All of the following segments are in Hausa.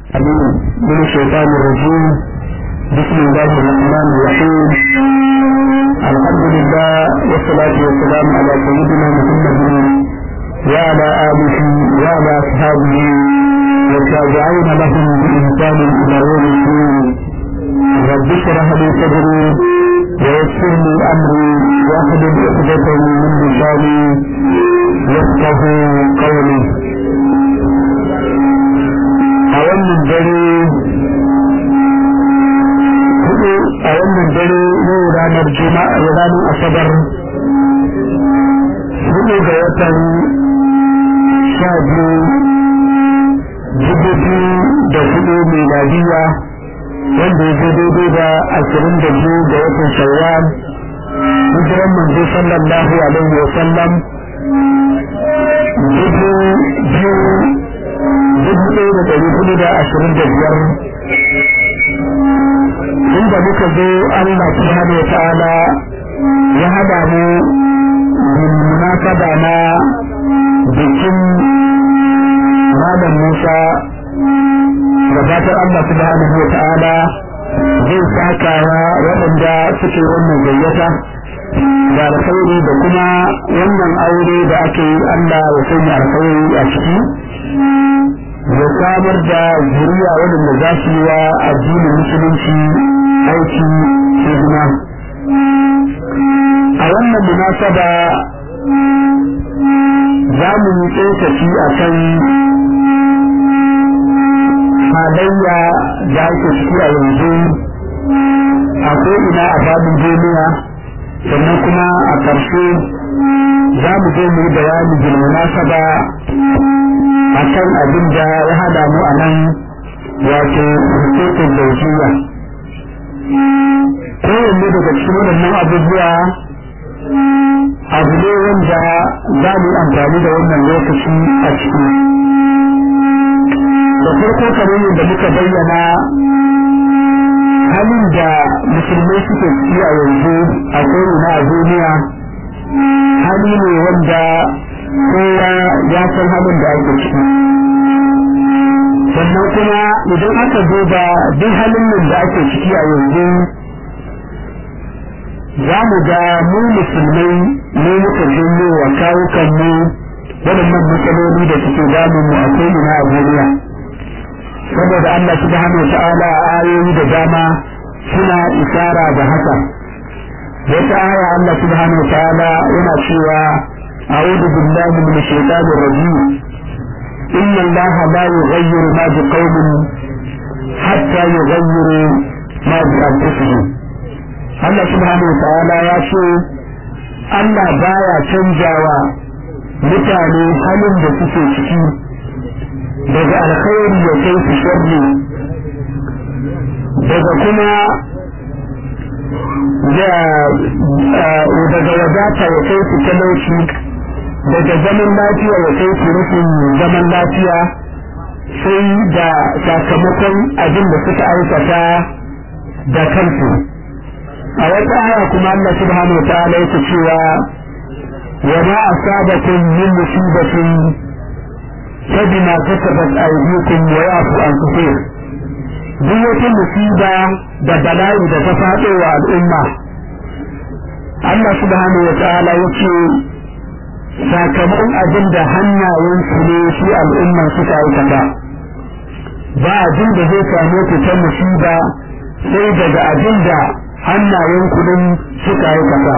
من الشيطان الرجيم بسم الله الرحمن الرحيم الحمد لله والصلاة والسلام على سيدنا محمد وعلى آله وعلى أصحابه والتابعين لهم بإحسان إلى يوم الدين رب اشرح لي صدري ويسر لي أمري واحلل عقدة من لساني يفقه قولي a wannan dare hudu a wannan dare yau ranar juma'a ranar asabar hudu ga watan sha biyu dubu da hudu miladiya wanda ya daidai da ashirin da biyu ga watan shawwal hijiran manzo sallallahu alaihi wa sallam dubu biyu dubu ɗaya da ɗari hudu da ashirin da biyar inda muka zo Allah subhanahu wa ta'ala ya haɗa mu bin munasaba na bikin Malam Musa gabatar Allah subhanahu wa ta'ala zai sakawa waɗanda suke wannan gayyata da alkhairi da kuma wannan aure da ake yi Allah ya sanya alkhairi a ciki da samar da zuriya waɗanda za su yi wa addinin musulunci aiki hidima a wannan munasaba za mu yi tsokaci a kan halayya da ake ciki a yanzu a ko'ina a babin duniya sannan kuma a ƙarshe za mu zo mu yi bayani bil munasaba a kan abin da ya hada mu a nan wato hukukun zaujiya kowanne daga cikin waɗannan abubuwa abu ne wanda za mu yi amfani da wannan lokaci a ciki da farko kamar yadda muka bayyana halin da musulmai suke ciki a yanzu a ko'ina a duniya hali ne wanda kowa ya san halin da ake ciki sannan kuma idan aka duba duk halin nan da ake ciki a yanzu za mu ga mu musulmai ne muka janyo wa kawukanmu waɗannan matsaloli da suke damun mu a ko'ina a duniya saboda Allah subhanahu ta'ala a ayoyi da dama suna isara da haka wata aya Allah subhanahu ta'ala yana cewa أعوذ بالله من الشيطان الرجيم إن الله لا يغير ما بقوم حتى يغيروا ما بأنفسهم Allah subhanahu wa ta'ala ya ce Allah baya canjawa mutane halin da suke ciki daga alkhairi ya kai su sharri daga kuma daga wadata ya kai su talauci daga zaman lafiya ya kai su rufin zaman lafiya sai da sakamakon abin da suka aikata da kansu a wata aya kuma Allah subhanahu wa ta'ala yake cewa wa ma asabakum min musibatin فبما كسبت أيديكم ويعفو عن كثير duk wata musiba da bala'i da ta faɗo wa al'umma Allah subhanahu wa ta'ala ya ce sakamakon abin da hannayensu ne shi al'umman suka aikata ba abin da zai same ku ta musiba sai daga abin da hannayen kudin suka aikata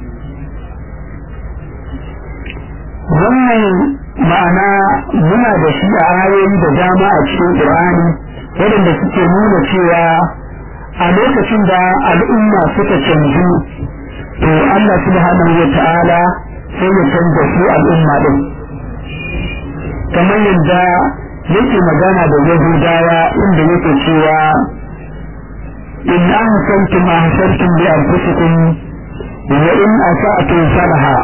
wannan ma'ana muna da shi a ayoyi da dama a cikin Qur'ani waɗanda suke nuna cewa a lokacin da al'umma suka canju to Allah subhanahu wa ta'ala sai ya canza su al'umma din kamar yadda yake magana da Yahudawa inda yake cewa in ahsantum ahsantum li anfusikum wa in asa'tum falaha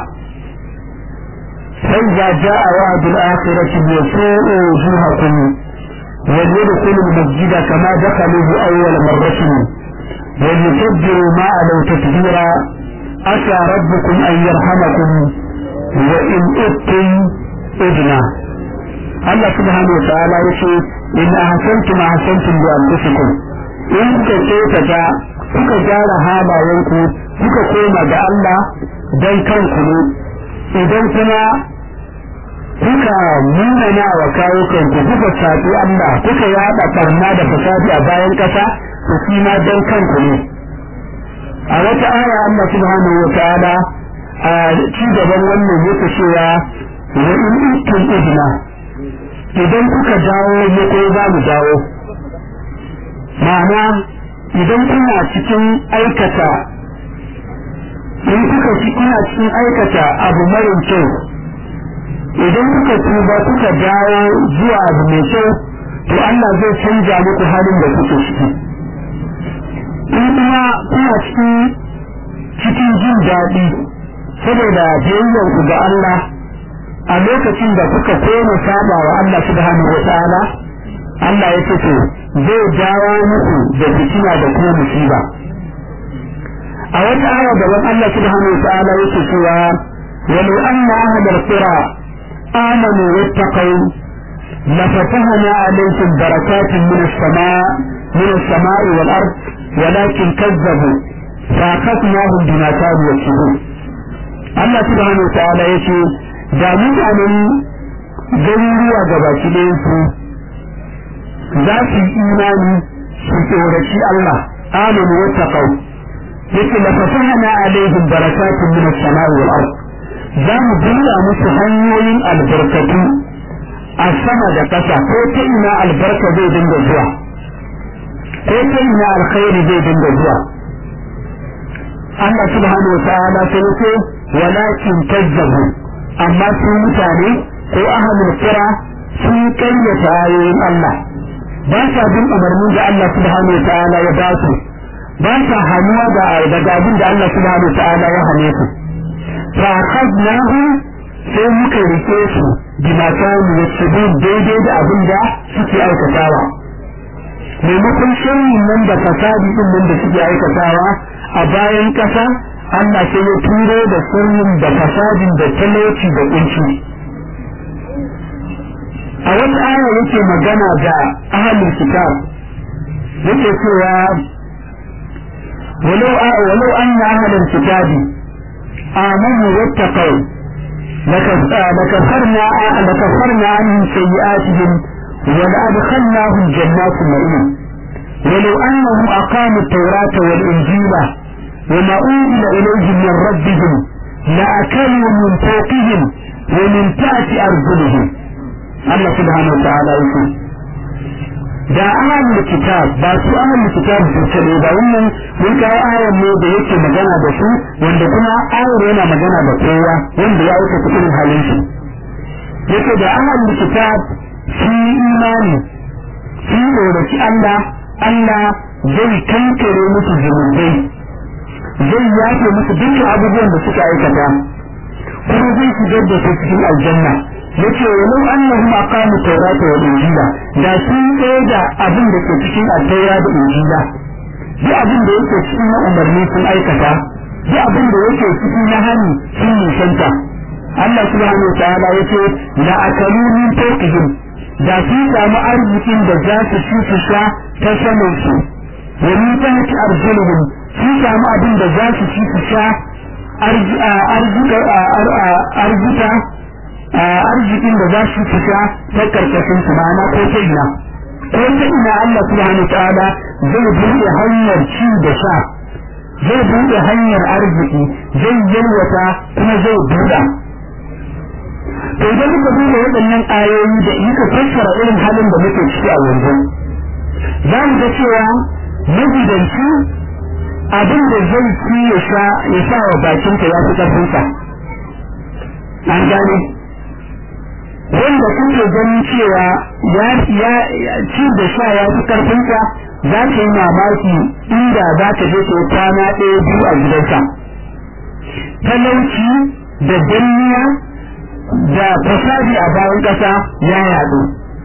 فإذا جاء وعد الآخرة يسوء وجوهكم وليدخلوا المسجد كما دخلوه أول مرة وليتبروا ما علوا تتبيرا أتى ربكم أن يرحمكم وإن أتم إذنا Allah subhanahu wa ta'ala yace in ahsantum ahsantum li anfusikum in kuka kyautata kuka gyara halayenku kuka koma ga Allah dan kanku ne idan kuma kuka munana wa kawo kanku kuka sabi Allah kuka yada barna da fasadi a bayan kasa to shi ma dan kanku ne a wata aya Allah subhanahu wa ta'ala a ci gaban wannan yake cewa wa in kuntum idna idan kuka dawo mu ko za mu dawo ma'ana idan kuna cikin aikata in kuka ci kuna cikin aikata abu mara kyau idan kuka tuba kuka dawo zuwa abu mai kyau to Allah zai canja muku halin da kuke ciki in kuma kuna cikin cikin jin daɗi saboda biyayyar ku ga Allah a lokacin da kuka koma saba wa Allah subhanahu wa ta'ala Allah ya ce to zai dawo muku da fitina da kuma musiba a wata aya daban Allah subhanahu wa ta'ala yake cewa walau anna ahlal qura amanu wattaqu لفتحنا عليكم بركات من السماء من السماء والأرض ولكن كذبوا فأخذناهم بما كانوا يكسبون الله سبحانه وتعالى يقول da mutanen garuruwa gabaki ɗayansu za su yi imani su tsoraci Allah amanu wa taqaw yake la fatahna alaihim barakatun min as-sama'i wal ard za mu buɗa musu hanyoyin albarkatu a sama da ƙasa ko ta ina albarka zai dinga zuwa ko ta ina alkhairi zai dinga zuwa Allah subhanahu wa ta'ala sai ce walakin kazzabu amma su mutane ko ahlul qura sun kayyata ayoyin Allah ba sa bin umarnin da Allah subhanahu wa ta'ala ya ba su ba sa hannuwa da daga abin da Allah subhanahu wa ta'ala ya hane su fa akhadnahu sai muka rike su bima kanu yaksubun daidai da abin da suke aikatawa maimakon shirin nan da fasadi din nan da suke aikatawa a bayan kasa Allah sai ya turo da sirrin da fasadin da talauci da kunci a wata aya yake magana da ahlul kitab yake cewa ولو ولو أن أهل الكتاب آمنوا واتقوا لكفرنا لكفرنا عنهم سيئاتهم ولأدخلناهم جنات النعيم ولو أنهم أقاموا التوراة والإنجيل وما أنزل إليهم من ربهم لأكلوا من فوقهم ومن تحت أرجلهم الله سبحانه وتعالى يقول da ahlul kitab ba su ahlul kitab su kare ba wannan mun kawo ayar ne da yake magana da su wanda kuma ayar yana magana da kowa wanda ya aika cikin halin shi yake da ahlul kitab su imani su tsoraci Allah Allah zai kankare musu zunubai zai yafe musu dukkan abubuwan da suka aikata kuma zai shigar da su cikin aljanna yace walau annahum aqamu tawrata wal injila da sun da abin da ke cikin at-taura da injila duk abin da yake cikin na umarni sun aikata duk abin da yake cikin na hani sun nisanta Allah subhanahu wa ta'ala yace la akalu min fawqihim da sun samu arzikin da za su ci su sha ta saman su wa min tahti arjulihim sun samu abin da za su ci su sha arzika arzikin da za su fita ta karkashin su ma'ana ko ta ina ko ta ina Allah subhanahu ta'ala zai buɗe hanyar ci da sha zai buɗe hanyar arziki zai yalwata kuma zai buɗa to idan muka duba waɗannan ayoyi da muka fassara irin halin da muke ciki a yanzu za mu ga cewa magidanci abin da zai ci ya sha ya sa wa bakinka ya fi ƙarfinsa an gane wanda kuke ganin cewa ya ci da sha ya fi karfinsa za ka yi mamaki inda za ka je ka kwana ɗaya biyu a gidansa talauci da danniya da fasadi a bayan ƙasa ya yaɗu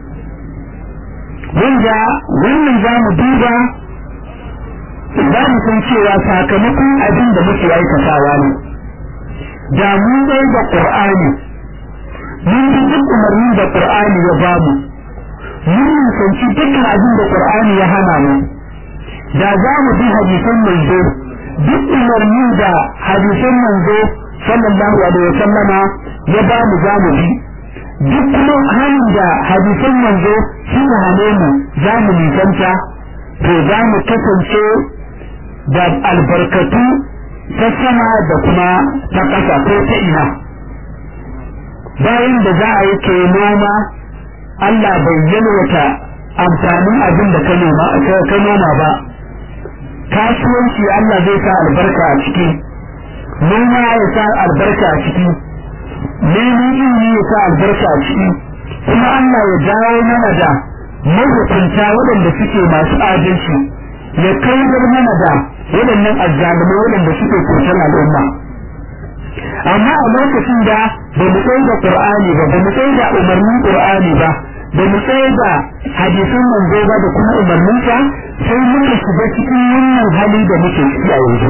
wanda wannan za mu duba za mu san cewa sakamakon abin da muke aikatawa ne da mun da ƙur'ani mun bi duk umarnin da qur'ani ya bamu mun nisanci dukkan abin da qur'ani ya hana mu da za mu bi hadisan manzo duk umarnin da hadisan manzo sallallahu alaihi wasallama ya ba mu za mu bi duk kuma hannun da hadisan manzo suka hane mu za mu nisanta to za mu kasance da albarkatu ta sama da kuma ta ƙasa ko ta ina bayan da za a yi ke noma Allah bai yalwata amfanin abin da ka noma ba kasuwanci Allah zai sa albarka a ciki noma ya sa albarka a ciki neman ilimi ya sa albarka a ciki kuma Allah ya dawo mana da mahukunta waɗanda suke masu adalci ya kaidar mana da waɗannan azzalumai waɗanda suke kusan al'umma amma a lokacin da ba mu tsaye da qur'ani ba ba mu tsaye da umarnin qur'ani ba ba mu tsaye da hadisin manzo ba da kuma umarninsa sai muka shiga cikin wannan hali da muke ciki a yanzu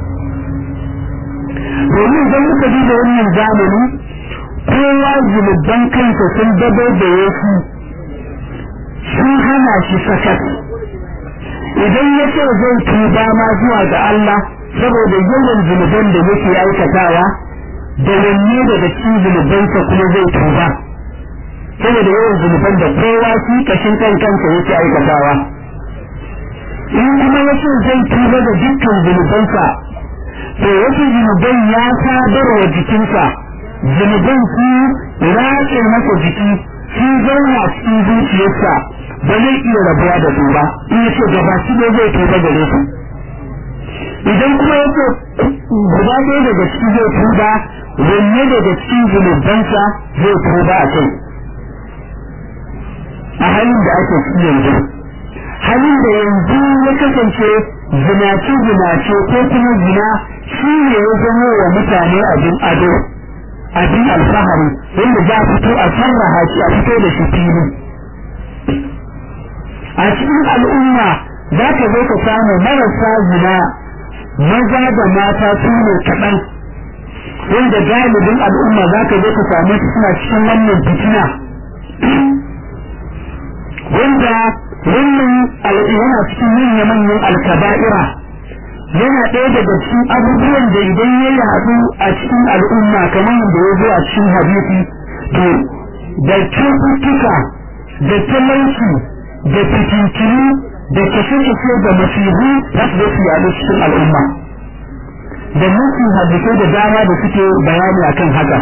domin idan muka duba wannan zamani kowa zunuban kansa sun dabo da yasu sun hana shi sakat idan ya ce zai tuba ma zuwa ga Allah saboda yawan zunuban da yake aikatawa da wanne daga cikin zunubansa kuma zai tuba saboda yawan zunuban da kowa shi kashin kan kansa yake aikatawa in kuma ya ce zai tuba da dukkan zunubansa to wasu zunuban ya sadar wa jikinsa zunuban su raƙe masa jiki sun zauna cikin zuciyarsa ba zai iya rabuwa da su ba in ya ce gaba shi ne zai tuba gare su idan kuma ya ce guda ɗaya daga ciki zai tuba wanne daga cikin zunubansa zai tuba a kai a halin da ake ciki yanzu halin da yanzu ya kasance zinace zinace ko kuma zina shi ne ya zama wa mutane abin ado abin alfahari wanda za a fito a sarraha shi a fito da shi fili a cikin al'umma za ka zo ka samu marasa zina maza da mata su ne kaɗan wanda galibin al'umma za ka zo ka same su suna cikin wannan fitina wanda wannan yana cikin manya-manyan alkaba'ira yana ɗaya daga cikin abubuwan da idan ya yaɗu a cikin al'umma kamar yadda ya zo a cikin hadisi to da cututtuka da talauci da fitintini da kashe-kashe da masihu za su su yaɗu cikin al'umma da mutum hadisai da dama da suke bayani akan haka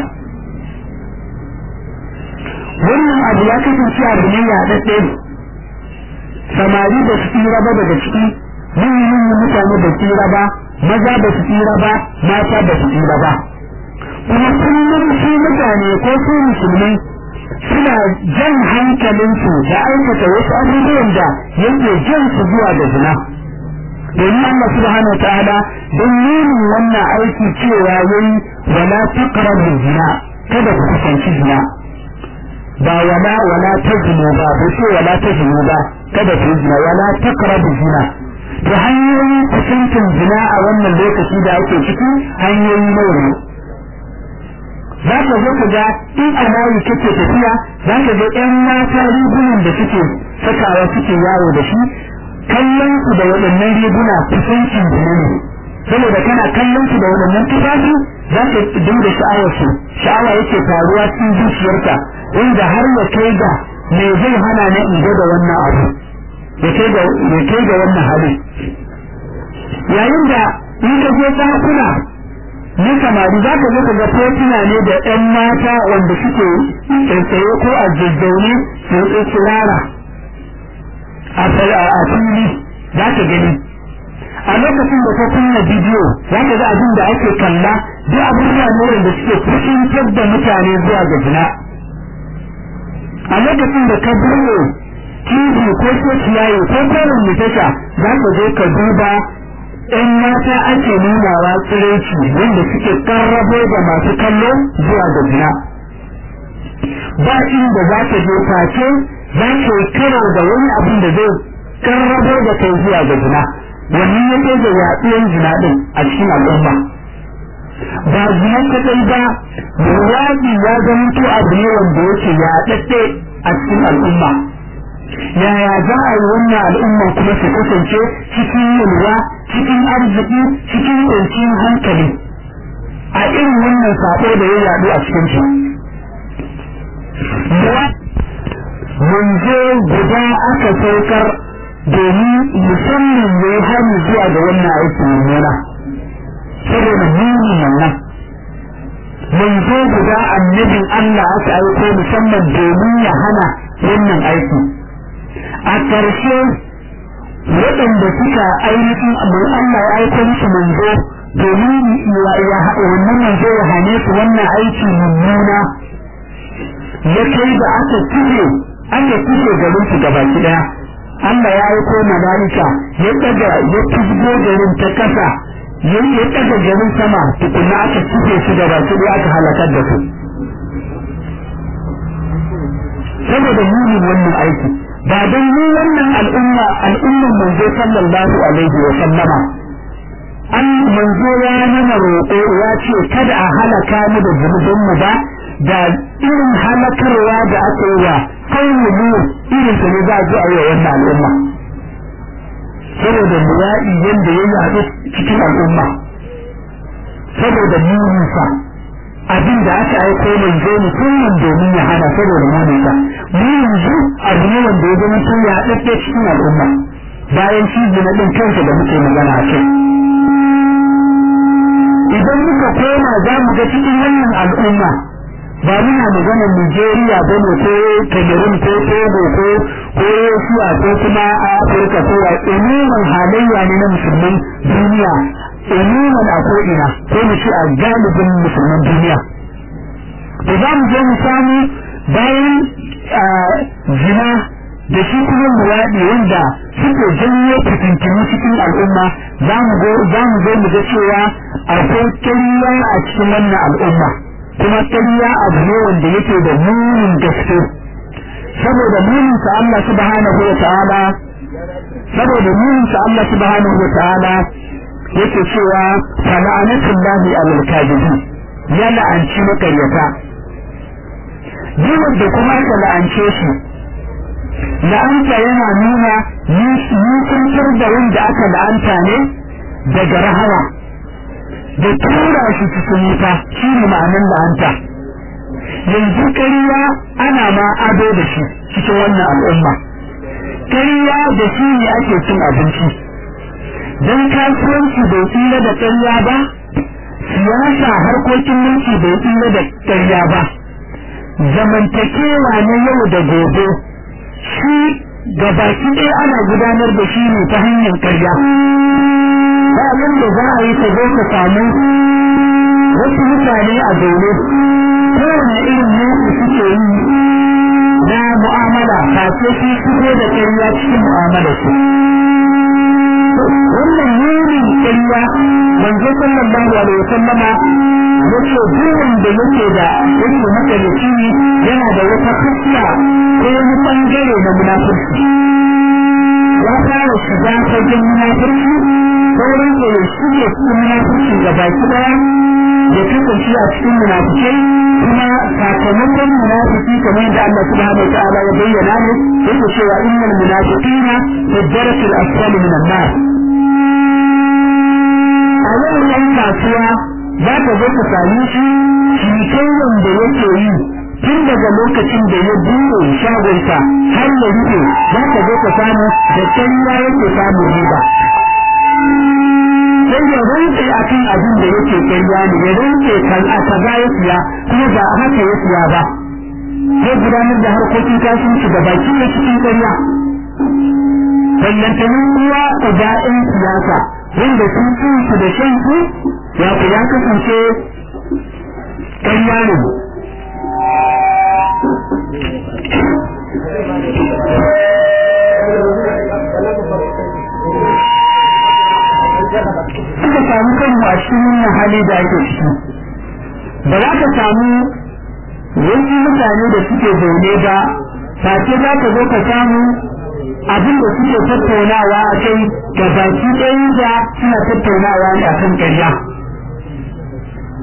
wannan abu ya kasance abu ne yaɗaɗɗe samari da su tsira ba daga ciki manyan mutane da tsira ba maza da su tsira ba mata da su tsira ba kuma kullum su mutane ko su musulmai suna jan hankalinsu da aikata wasu abubuwan da yake jan su zuwa da zina domin Allah subhanahu wa ta'ala don nunin wannan aiki cewa yayi wala taqrabu zina kada ku kusanci zina ba wala wala tajnu ba ba ce wala tajnu ba kada ku zina wala taqrabu zina to hanyoyin kusancin zina a wannan lokaci da ake ciki hanyoyi nawa ne za ka zo ka ga in a layi kake tafiya za ka ga ƴan mata rigunan da suke sakawa suke yawo da shi kallon su da waɗannan riguna kusancin zina ne saboda kana kallon su da waɗannan tufafi za ka dinga sha'awar su sha'awa yake faruwa cikin zuciyarka wanda har ya kai ga me zai hana na in da wannan abu ya kai ga ya kai ga wannan hali yayin da in ka je ɗakuna na samari za ka zo ka ga fotuna ne da ƴan mata wanda suke tsaye ko a jajjaune su tsirara a fili za ka gani a lokacin da ka kunna bidiyo za ka ga abin da ake kalla duk abubuwa ne wanda suke kusantar da mutane zuwa ga zina a lokacin da ka bude TV ko ko ciyayi ko kowane tasha za ka zo ka duba ‘yan mata ake nunawa tsiraici wanda suke karrabo da masu kallo zuwa ga zina. Ba inda za ka je face za ka yi karo da wani abin da zai karrabo da kai zuwa ga zina. Wannan ya ke da yaɗuwar zina ɗin a cikin al'umma. ba zina kadai ba luwaɗi ya zama to abu ne wanda yake ya ɗaɗɗe a cikin al'umma yaya za a yi wannan al'umma kuma su kasance cikin yalwa cikin arziki cikin kwanciyar hankali a irin wannan sabo da ya yaɗu a cikin su manzo guda aka saukar domin musamman ya yi hannu zuwa ga wannan aiki mummuna saboda muni wannan manzo guda annabin Allah aka aiko musamman domin ya hana wannan aiki a ƙarshe waɗanda suka ainihin Allah ya aiko musu manzo domin wannan manzo ya hane su wannan aiki mummuna ya kai da aka kife aka kife garin su gabaki daya Allah ya aiko malaika ya daga ya tuzgo garin ta kasa ya ya daga garin sama tukunna aka kife su gabaki daya aka halakar da su saboda munin wannan aiki ba don mu wannan al'umma al'umman manzo sallallahu alaihi wa sallama an manzo ya nuna roƙo ya ce kada a halaka mu da zunubin mu ba da irin halakarwa da aka yi wa kawai mu irin su ne za a ji a yi wa wannan al'umma saboda mura'i yadda ya yaɗu cikin al'umma saboda muninsa abin da aka aiko manzo musamman domin ya hana saboda muninsa mu yanzu abu ne wanda ya zama tun ya ɗaɗɗe cikin al'umma bayan shi zina ɗin kansa da muke magana a kai idan muka koma za mu ga cikin wannan al'umma ba muna maganar Nigeria ba ne ko Cameroon ko Togo ko ko Russia ko kuma a Afirka ko a umuman halayya ne na musulman duniya umuman a ko'ina ko mu ce a galibin musulman duniya da za mu je mu samu bayan zina da shi kuma muraɗi wanda suke janyo fitintinu cikin al'umma za mu zo mu ga cewa akwai kariya a cikin wannan al'umma kuma ƙarya abu ne wanda yake da munin gaske saboda munin sa Allah subhanahu wa ta'ala saboda munin sa Allah subhanahu wa ta'ala yake cewa fala'anatullahi alal kadibin ya la'anci makaryata duk da kuma aka la'ance shi la'anta yana nuna nisantar da wanda aka la'anta ne daga rahama da tura shi cikin wuta shi ne ma'anin la'anta yanzu ƙarya ana ma ado da shi cikin wannan al'umma ƙarya da shi ne ake cin abinci don kasuwanci bai tsira da ƙarya ba siyasa harkokin mulki bai tsira da ƙarya ba zamantakewa na yau da gobe shi gabaki ɗaya ana gudanar da shi ne ta hanyar ƙarya ba da za a yi ka zo ka samu wasu mutane a zaune kowane irin mutu suke yi na mu'amala face su fito da ƙarya cikin mu'amala su wannan yurin ƙarya manzo sallallahu alaihi wasallama yace duk wanda yake da yake makalici yana da wata fuska ko wani bangare na munafurci ya fara shiga fagen munafurci sauran da ya shirya su munafurci ga baki daya ya kasance a cikin munafikai kuma sakamakon munafiki kamar yadda Allah subhanahu wa ta'ala ya bayyana ne yake cewa innal munafiqina fi darakil asfali min an-nar a yau yan kasuwa za ka zo ka sami shi cikin wanda yake yi tun daga lokacin da ya buɗe shagonsa har ya rufe za ka zo ka samu da kanya yake samun riba sai ya rantse a kan abin da yake karya ne ya rantse kan a kaza ya siya kuma ba haka ya siya ba sai gudanar da harkokin kasuwanci da baki na cikin karya ballantanin uwa uba ɗin siyasa wanda sun ci su da shan su ya ku ya kasance karya ne suka samu kanmu a cikin wannan hali da ake ciki ba za ka samu wasu mutane da suke zaune ba face za ka zo ka samu abin da suke tattaunawa a kai ga baki ɗayan da suna tattaunawa ne a kan ƙarya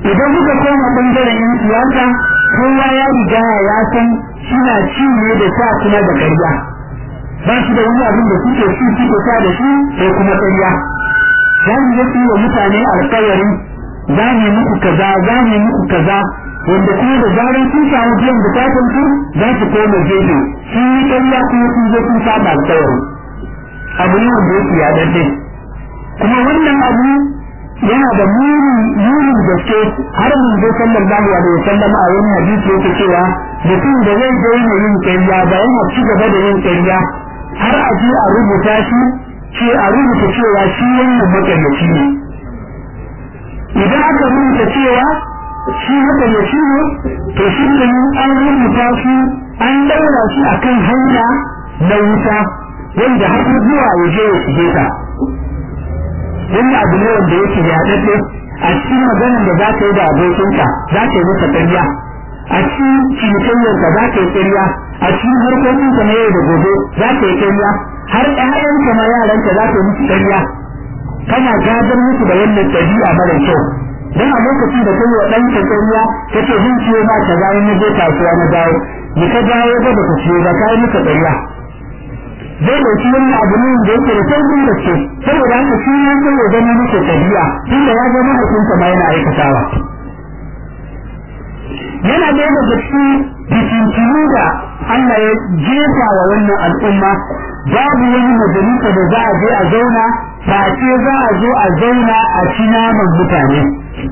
idan muka koma bangaren yan siyasa kowa ya riga ya san suna ci ne da sa kuma da ƙarya ba su da wani abin da suke ci suke sa da shi sai kuma ƙarya za mu yi wa mutane alƙawari za mu muku kaza za mu muku kaza wanda kuma da zarar sun samu biyan bukatun su za su koma gefe sun yi ƙarya kuma sun zo sun saba alƙawari abu ne wanda yake ya daddai kuma wannan abu yana da munin gaske har mun zo sallallahu alaihi wasallam a wani hadisi yake cewa mutum da zai daina yin ƙarya ba yana ci gaba da yin ƙarya har a je a rubuta shi ce a rubuta cewa shi wannan makaryaci ne idan aka rubuta cewa shi makaryaci ne to shi ne an rubuta shi an daura shi akan hanya na wuta wanda har zuwa ya je ya shige ta wani abu ne wanda yake ya daɗe a cikin maganar da za ka yi da abokinka za ka yi masa ƙarya a cikin cinikayyarka za ka yi ƙarya a cikin harkokinka na yau da gobe za ka yi ƙarya har ƴaƴanka ma yaranka za ka yi musu ƙarya kana gadar musu da wannan ɗabi'a mara kyau dan a lokacin da kai wa ɗanka ƙarya kace zan ciyo ma ka ga na je kasuwa na dawo ni ka dawo ga baka ciyo ba ka yi masa ƙarya zai ɗauki wani abu ne da yake da sauƙin gaske saboda haka shi ya sai ya zama masa ɗabi'a tunda ya zama hukunta ma yana aikatawa yana da daga cikin fitintunu da Allah ya jefa wa wannan al'umma babu wani majalisa da za a je a zauna face za a zo a zauna a ci naman mutane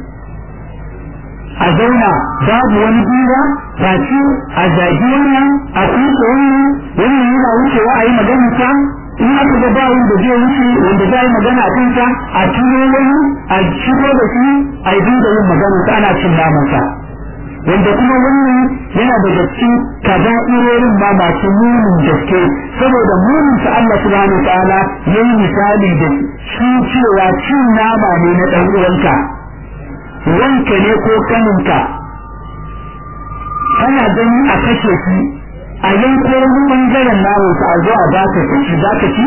a zauna babu wani hira face a zagi wannan a kusa wannan wannan yana wucewa a yi magana ta in aka ga ba wanda zai wuce wanda za yi magana a kansa a tuno wani a shigo da shi a yi dinga yin magana ta ana cin namansa wanda kuma wannan yana daga cikin kaba'irorin ma masu munin gaske saboda munin sa Allah subhanahu wa ta'ala yayi misali da shi cewa cin nama ne na dan uwanka wanka ne ko kaninka kana gani a kashe shi a yanko wani bangaren namun sa a zo a baka ka ci za ka ci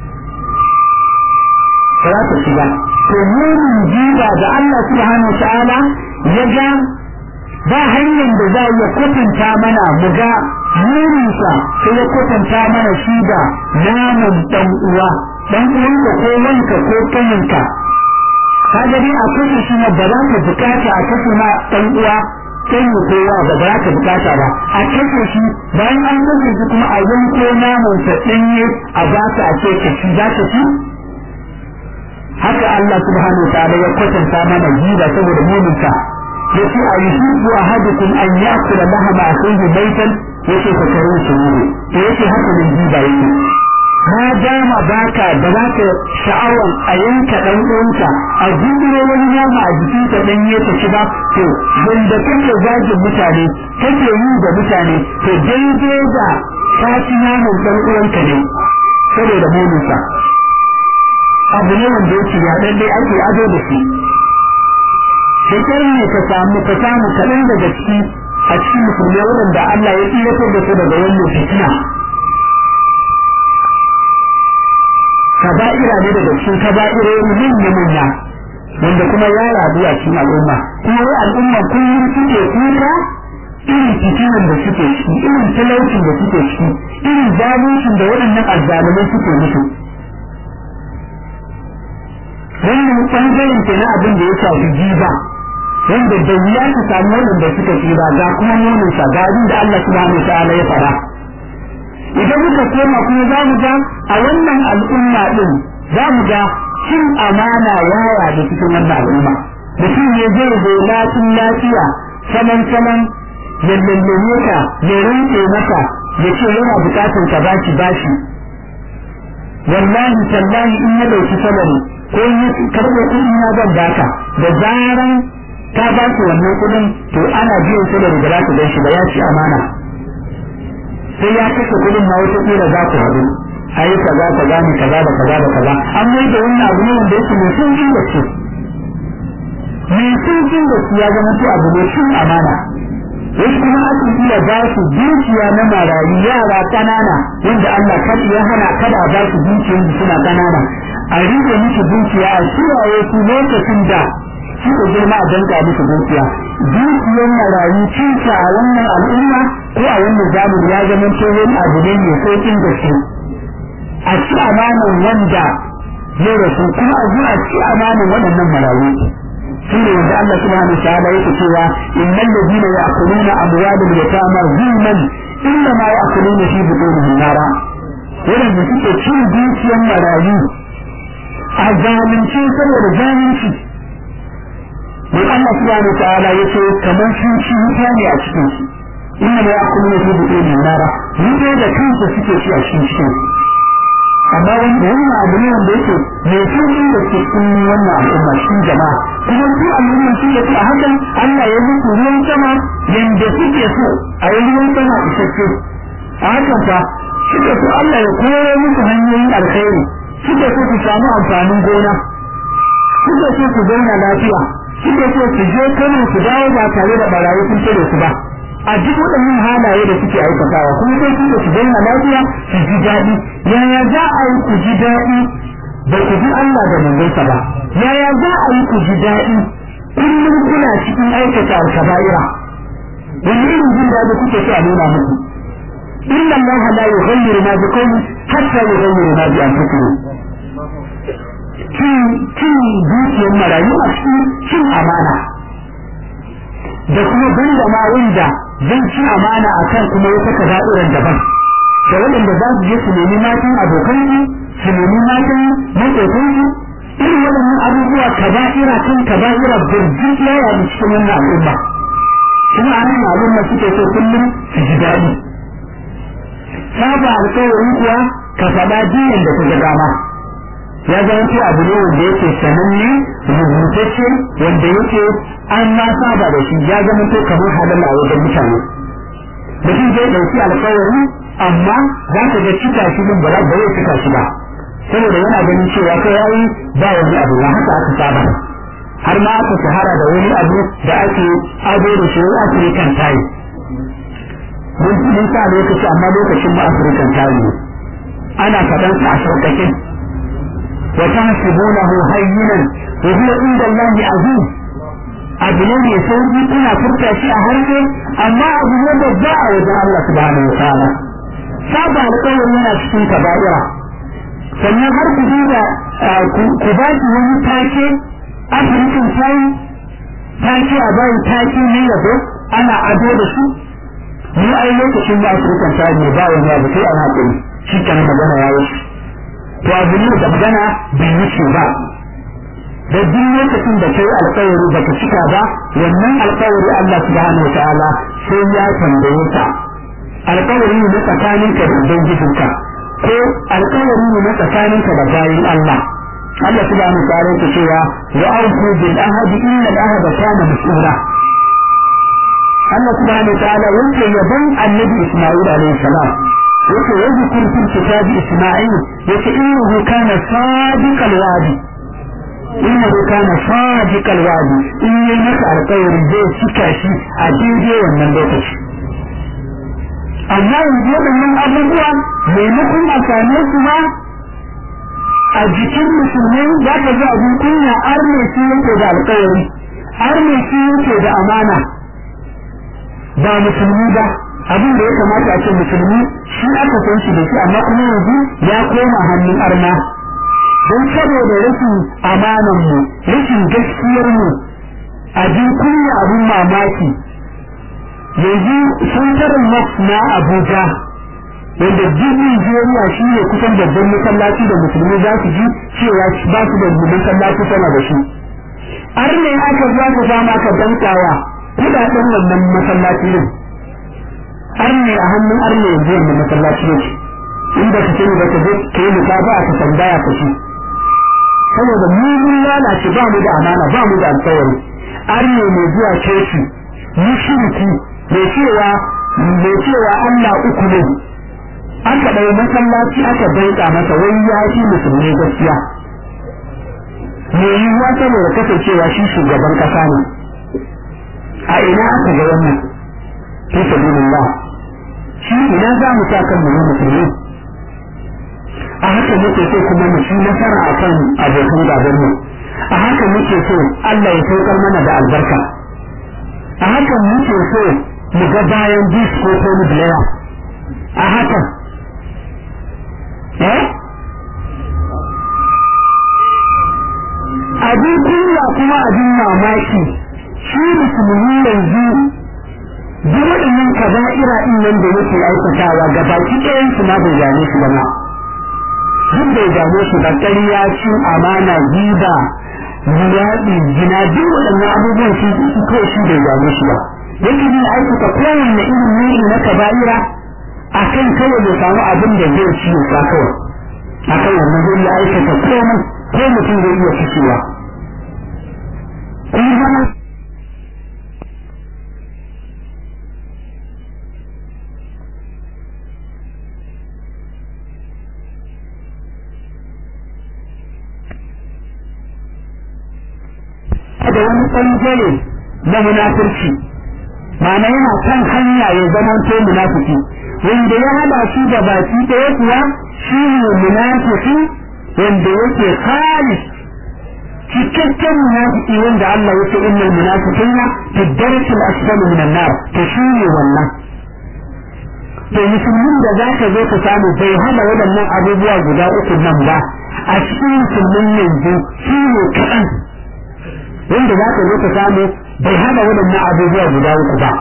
ba za ka ci ba to munin jiba da Allah subhanahu wa ta'ala ya ga ba hanyar da za ya kwatanta mana mu ga murinsa sai ya kwatanta mana shi da naman dan uwa dan uwanka ko wanka ko kaninka kaga dai a kashe shi na ba za ka bukata a kashe ma dan uwa kai ne kowa ba za ka bukata ba a kashe shi bayan an kashe shi kuma a yanko naman sa danye a ba ka a ce ka ci za ka ci haka Allah subhanahu wa ta'ala ya kwatanta mana jiba saboda muninsa yace a yuhibbu ahadukum an ya'kula lahama akhihi baytan yace ka kare shi ne to yace haka ne jiba yake ma dama baka da zaka sha'awan a yanka dan uwanka a gudure wani nama a jikin ka dan yake ci ba to wanda kake zagin mutane kake yi da mutane to daidai da ka ci naman dan uwanka ne saboda muninsa abu ne wanda yake ya dan dai ake ado da shi shekar ne ka samu ka samu kaɗan daga ciki a cikin musulmai waɗanda Allah ya tsiratar da su daga wannan fitina kaba'ira ne daga cikin kaba'irori manya manya wanda kuma ya rabu a cikin al'umma kuma wai al'umma kullum suke kuka irin fitinan da suke ciki irin talaucin da suke ciki irin zaluncin da waɗannan azzalumai suke musu wannan ɓangaren ke na abin da ya shafi jiba wanda da wuya ka samu waɗanda suka tsira ga kuma nonin sa ga abin da Allah subhanahu wa ta'ala ya fara idan muka koma kuma za mu ga a wannan al'umma din za mu ga cin amana yaya da cikin wannan al'umma mutum ne zai zo lafiya lafiya saman saman ya lallame ka ya rinke maka ya ce yana bukatar ka bashi bashi wallahi tallahi in ya dauki salari ko in ya karɓo kuɗi na zan baka da zaran ka ba shi wannan kuɗin to ana biyan salari da za ka gan shi ba ya ci amana sai ya kashe kuɗin ma wata kila za ku haɗu ayi kaza kaza ne kaza da kaza da kaza an mai da wannan abu ne wanda yake mai sauƙin gaske mai sauƙin gaske ya zama to abu mai cin amana wasu kuma akan iya ba su dukiya na marayu yara ƙanana wanda Allah kada ya hana kada a ba su dukiyar da suna ƙanana a rike musu dukiya a kiyaye su lokacin da suka girma a danka musu dukiya dukiyar marayu cinta a wannan al'umma ko a wannan zamani ya zama tsohon abu ne mai sauƙin gaske a ci amanan wanda ya rasu kuma a zuwa ci amanan waɗannan marayu shi ne wanda Allah subhanahu wa ta'ala yake cewa innal ladina ya'kuluna amwalal yatama zulman inna ma ya'kuluna fi butunihim nara wadanda suke cin dukiyar marayu a zalunci saboda zalunci mai Allah subhanahu wa ta'ala yace kamar sun ci wuta ne a cikin su inna ma ya'kuluna fi butunihim nara wuta da kansu suke ci a cikin cikin amma wannan abu ne wanda yake mai sauƙin da ke cikin wannan al'umma cikin jama'a kuma su al'umma su ke a hakan Allah ya muku ruwan sama yanda suke so a yi ruwan sama isasshe a hakan fa suke so Allah ya koyo muku hanyoyin alkhairi suke so su samu amfanin gona suke so su zauna lafiya suke so su je kano su dawo ba tare da barayi sun tare su ba a duk waɗannan halaye da suke aikatawa kuma sai suke su zauna lafiya su ji daɗi yaya za a yi ku ji daɗi ba ku ji Allah da manzonsa ba yaya za a yi ku ji daɗi kullum kuna cikin aikata al-kaba'ira wani irin jin daɗi kuke so a nuna muku inna Allah la yughayyiru ma bi qawmin hatta yughayyiru ma bi anfusihim cin cin dukiyar marayu a cikin cin amana da kuma banda ma wanda zai ci amana akan kuma wata kaza'iran daban da waɗanda za su je su nemi matan abokansu su nemi matan maƙotansu irin waɗannan abubuwa kaba'ira kan kaba'ira birjin ya yaɗu cikin wannan al'umma kuma a nan al'umma suke so kullum su ji daɗi saba alƙawarin kuwa ka faɗa jiyan da ta ga dama ya zama ce abu ne wanda yake sananne rubutacce wanda yake an ma saba da shi ya zama to kamar halal a wajen mutane mutum zai ɗauki alƙawari amma za ka ga cika shi din ba ba zai cika shi ba saboda yana ganin cewa kai yayi ba wani abu ba haka aka saba har ma aka shahara da wani abu da ake ado da shi African time mun mun sa lokaci amma lokacin ba African time ne ana faɗan sa a sauƙaƙe wa tahsibunahu hayyinan wa huwa inda Allah azim abu ne mai sauki kuna furta shi a harshe amma abu ne babba a wajen Allah subhanahu wa ta'ala saba alƙawari yana cikin kaba'ira sannan har ku duba ku ba shi wani take afirkin tayi take a bayan take ne yabo ana ado da su mu ai lokacin da afirkan tayi ne ba wani abu sai an haƙuri shi kan magana ya wuce to abu ne da magana bai wuce ba da duk lokacin da kai alƙawari baka cika ba wannan alƙawari Allah subhanahu wa ta'ala sai ya tambaye ka alƙawari ne na tsakaninka da ubangijinka ko alƙawari ne na tsakaninka da bayin Allah Allah subhanahu wa ta'ala yake cewa wa awfu bil ahdi inna al ahda kana mas'ula Allah subhanahu wa ta'ala yake yaban annabi Isma'il alayhi salam yake yadhkur fil kitabi Isma'il yake innahu kana sadiqal wadi innahu kana sadiqal wadi in yayi maka alƙawari zai cika shi a daidai wannan lokaci amma yanzu waɗannan abubuwa maimakon a same su ma a jikin musulmai za ka ji abin kunya arne shi yake da alƙawari arne shi yake da amana ba musulmi ba abin da ya kamata a ce musulmi shi aka san shi da shi amma kuma yanzu ya koma hannun arna don saboda rashin amanan mu rashin gaskiyar mu abin kunya abin mamaki yanzu santarin mosque na abuja wanda duk nigeria shi ne kusan babban masallaci da musulmi za su ji cewa ba su da masallaci sama da shi har ne aka za ka zama ka dankawa kudaden wannan masallaci ne har ne a hannun har ne yanzu wannan masallaci ne inda ka sani da ka je ka yi muka ba ka tambaya ka ci saboda mu mun lalace ba mu da amana ba mu da alkawari har ne mai zuwa coci mushriki mai cewa mai cewa Allah uku ne aka ɗau masallaci aka danka masa wai ya fi musulmi gaskiya me yiwuwa saboda kasancewa shi shugaban kasa ne a ina aka ga wannan fi sabilillah shi ina za mu sa kan mu musulmi a haka muke so kuma mu ci nasara akan abokan gaban mu a haka muke so Allah ya saukar mana da albarka a haka muke so mu ga bayan bis ko Tony Blair a haka eh abin kunya kuma abin mamaki shi musulmi yanzu duk waɗannan kaba'ira ɗin nan da yake aikatawa ga baki ɗayan su ma bai gane su ba ma duk bai gane su ba ƙarya cin amana giba luwaɗi gina duk waɗannan abubuwan shi kawai shi bai gane su ba yake yin aikata kowanne irin nau'i na kaba'ira a kan kawai ya samu abin da zai ci ya sa kawai a kan wannan zai yi aikata komai ko mutum zai iya fitowa kun zama da wani ɓangare na munafurci ma'ana yana kan hanya ya zama to munafiki wanda ya hada shi da baki ɗaya kuwa shi ne munafiki wanda yake khalis cikakken munafiki wanda Allah ya ce innal munafiqina fi darkil asfal min an-nar to shi ne wannan to musulmin da zaka zo ka samu bai hada waɗannan abubuwa guda uku nan ba a cikin musulmin yanzu shi ne kaɗan wanda za ka zo ka samu bai hada waɗannan abubuwa guda uku ba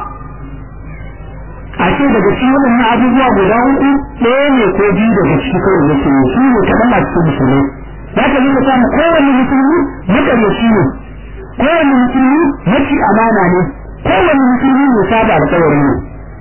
a ce daga cikin waɗannan abubuwa guda uku ɗaya ne ko biyu daga ciki kawai da ke shi ne kaɗan a cikin musulmi za ka zo ka samu kowane musulmi maƙaryaci ne kowane musulmi maci amana ne kowane musulmi mai saba alƙawari ne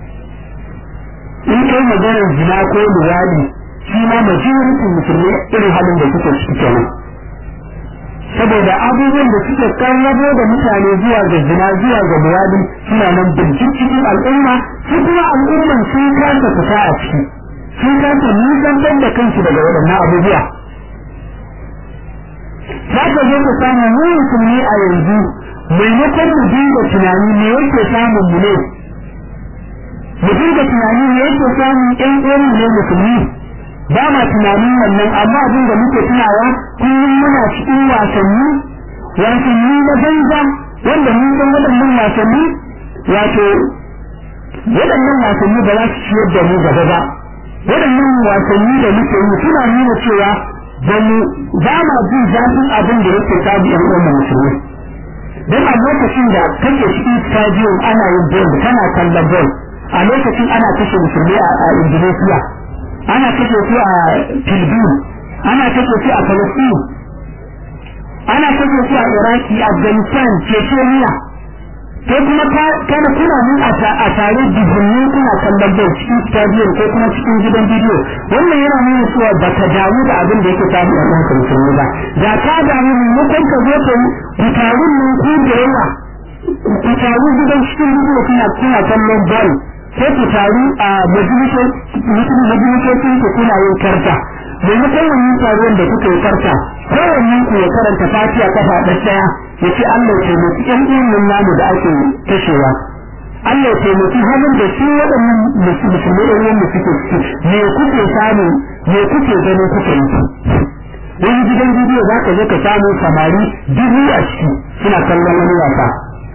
in kai maganar zina ko luwadi shi ma majalisar musulmi irin halin da suke ciki kenan saboda abubuwan da suka karrabo da mutane zuwa ga zina zuwa ga muradi suna nan bincin cikin al'umma su kuma al'umman sun kasa fita a ciki sun kasa nisantar da kansu daga waɗannan abubuwa za ka zo ka samu mu musulmi a yanzu maimakon mu dinga tunani me yake samun mu ne mu dinga tunani me yake samun ƴan uwan ne musulmi ba ma tunanin wannan amma abin da muke tunawa kullum muna cikin wasanni wasanni na banza wanda mun san waɗannan wasanni wato waɗannan wasanni ba za su ciyar da mu gaba ba waɗannan wasanni da muke yi suna nuna cewa ba mu ba ma jin zafin abin da yake sabu ƴan uwan musulmi don a lokacin da kake cikin stadium ana yin bol kana kallon bol a lokacin ana kashe musulmi a Indonesia ana kashe su a Filbin ana kashe su a Palestine ana kashe su a Iraki Afghanistan Chechnya ko kuma kana kuna nan a tare dubunni kuna kallon bai cikin stadium ko kuma cikin gidan bidiyo wannan yana nuna cewa ba ka damu da abin da yake samu a ɗan musulmi ba da ka damu maimakon ka zo ka yi tarun nan ku da yawa ku taru gidan cikin bidiyo kuna kuna kallon ball sai ku taru a majalisocin ku kuna yin karta maimakon wannan taruwan da kuka yi karta kowanne ku ya karanta fatiha kafa ɗaya ya ce Allah ya taimaki ƴan uwan namu da ake kashewa Allah ya taimaki halin da su waɗannan musulmai da ruwan da suke ciki me kuke samu me kuke ganin kuka yi wani gidan bidiyo za ka zo ka samu samari dubu a ciki suna kallon wani wasa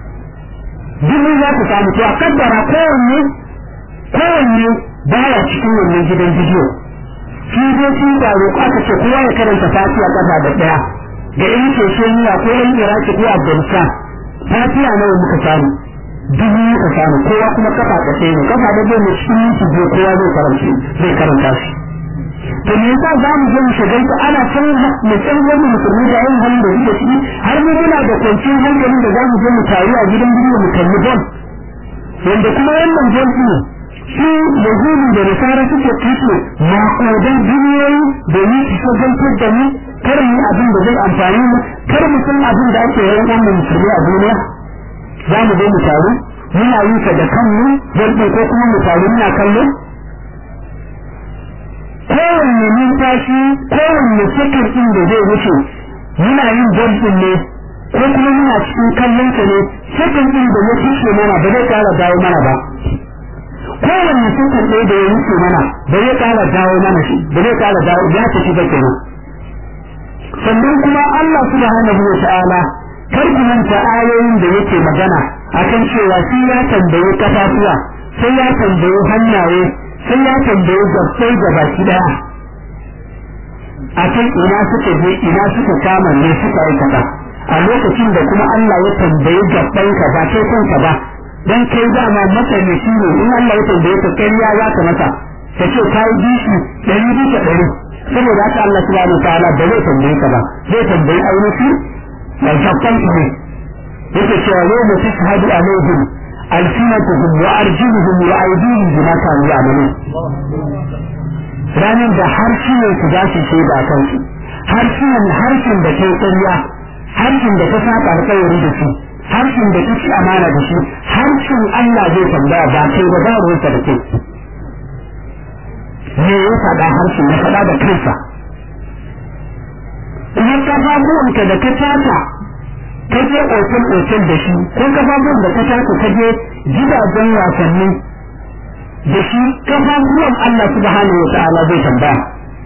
dubu za ku samu to a kaddara kowanne kowanne baya cikin wannan gidan bidiyo shi dai sun taro aka ce kowa ya karanta fatiha kafa da daya da in ce sheniya ko in iraki ko afghanistan fatiha nawa muka samu dubu muka samu kowa kuma kafa da ɗaya ne kafa da ɗaya ne cikin minti biyu kowa zai karanta zai karanta shi to me yasa za mu je mu shigar ta ana san mu san wani musulmi da yin halin da suke ciki har mu muna da kwanciyar hankalin da za mu je mu taru a gidan bidiyo mu kalli bol wanda kuma wannan bol ɗin su yahudu da nasara suke kashe maƙudan duniyoyi domin su shagaltar da mu kar mu abin da zai amfani mu kar mu san abin da ake yawan wannan musulmi a duniya za mu zo mu taru muna yi ta da kanmu zai ko kuma mu taru muna kallo kowanne numfashi kowanne sakar ɗin da zai wuce muna yin jamfin ne ko kuma muna cikin kallon sa ne sakar ɗin da ya fice mana ba zai ƙara dawo mana ba kowanne sakar ɗaya da ya wuce mana ba zai ƙara dawo mana shi ba zai ƙara dawo ya tafi ba kenan sannan kuma Allah subhanahu wa ta'ala kar ku manta ayoyin da yake magana akan cewa shi ya tambaye kafafuwa sai ya tambaye hannaye sai ya tambaye gabbai da baki daya akan ina suka je ina suka kama ne suka aikata a lokacin da kuma Allah ya tambaye gabban ka ba kai kanka ba dan kai dama matsalaci ne in Allah ya tambaye ka kariya za ka masa ka ce ka yi bishi ɗari bisa ɗari saboda haka Allah subhanahu wa ta'ala ba zai tambaye ka ba zai tambayi ainihi da gabban ka ne yake cewa yau mu tashhadu alaihim alsinatuhum wa arjuluhum wa aydihim bima kanu ya'malun ranar da harsunan su za su shaida a kansu harsunan harshen da kai ƙarya harshen da ka saba alƙawari da shi harshen da kake amana da shi harshen Allah zai tambaya ba kai ba ba ruwansa da kai me ya faɗa harshen ya faɗa da kansa kuma kafafuwanka da ka tata ka je otel otel da shi ko kafafuwan da ka tata ka je gidajen wasanni da shi kafafuwan Allah subhanahu wa ta'ala zai tambaya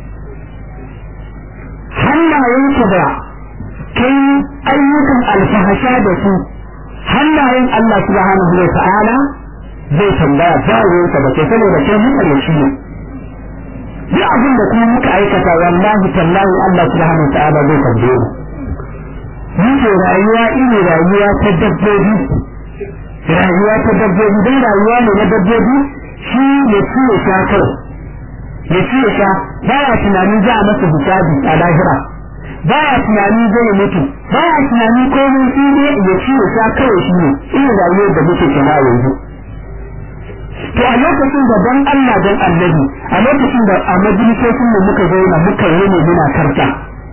hannayenka da kai ayyukan alfahasha da su hannayen Allah subhanahu wa ta'ala zai tambaya ba ruwansa ba kai saboda kai mutane shi ne duk abin da kuma muka aikata wallahi tallahi Allah subhanahu wa ta'ala zai tambaye mu muke rayuwa iri rayuwa ta dabbobi rayuwa ta dabbobi dai rayuwa ne na dabbobi shi ya ci ya sha kai ya ci ya sha baya tunanin za a masa hisabi a lahira baya tunani zai mutu baya tunani komai shi ne ya ci ya sha kawai shi ne irin rayuwar da muke kana yanzu to a lokacin da dan Allah dan annabi a lokacin da a majalisocin mu muka zauna muka yi ne muna karta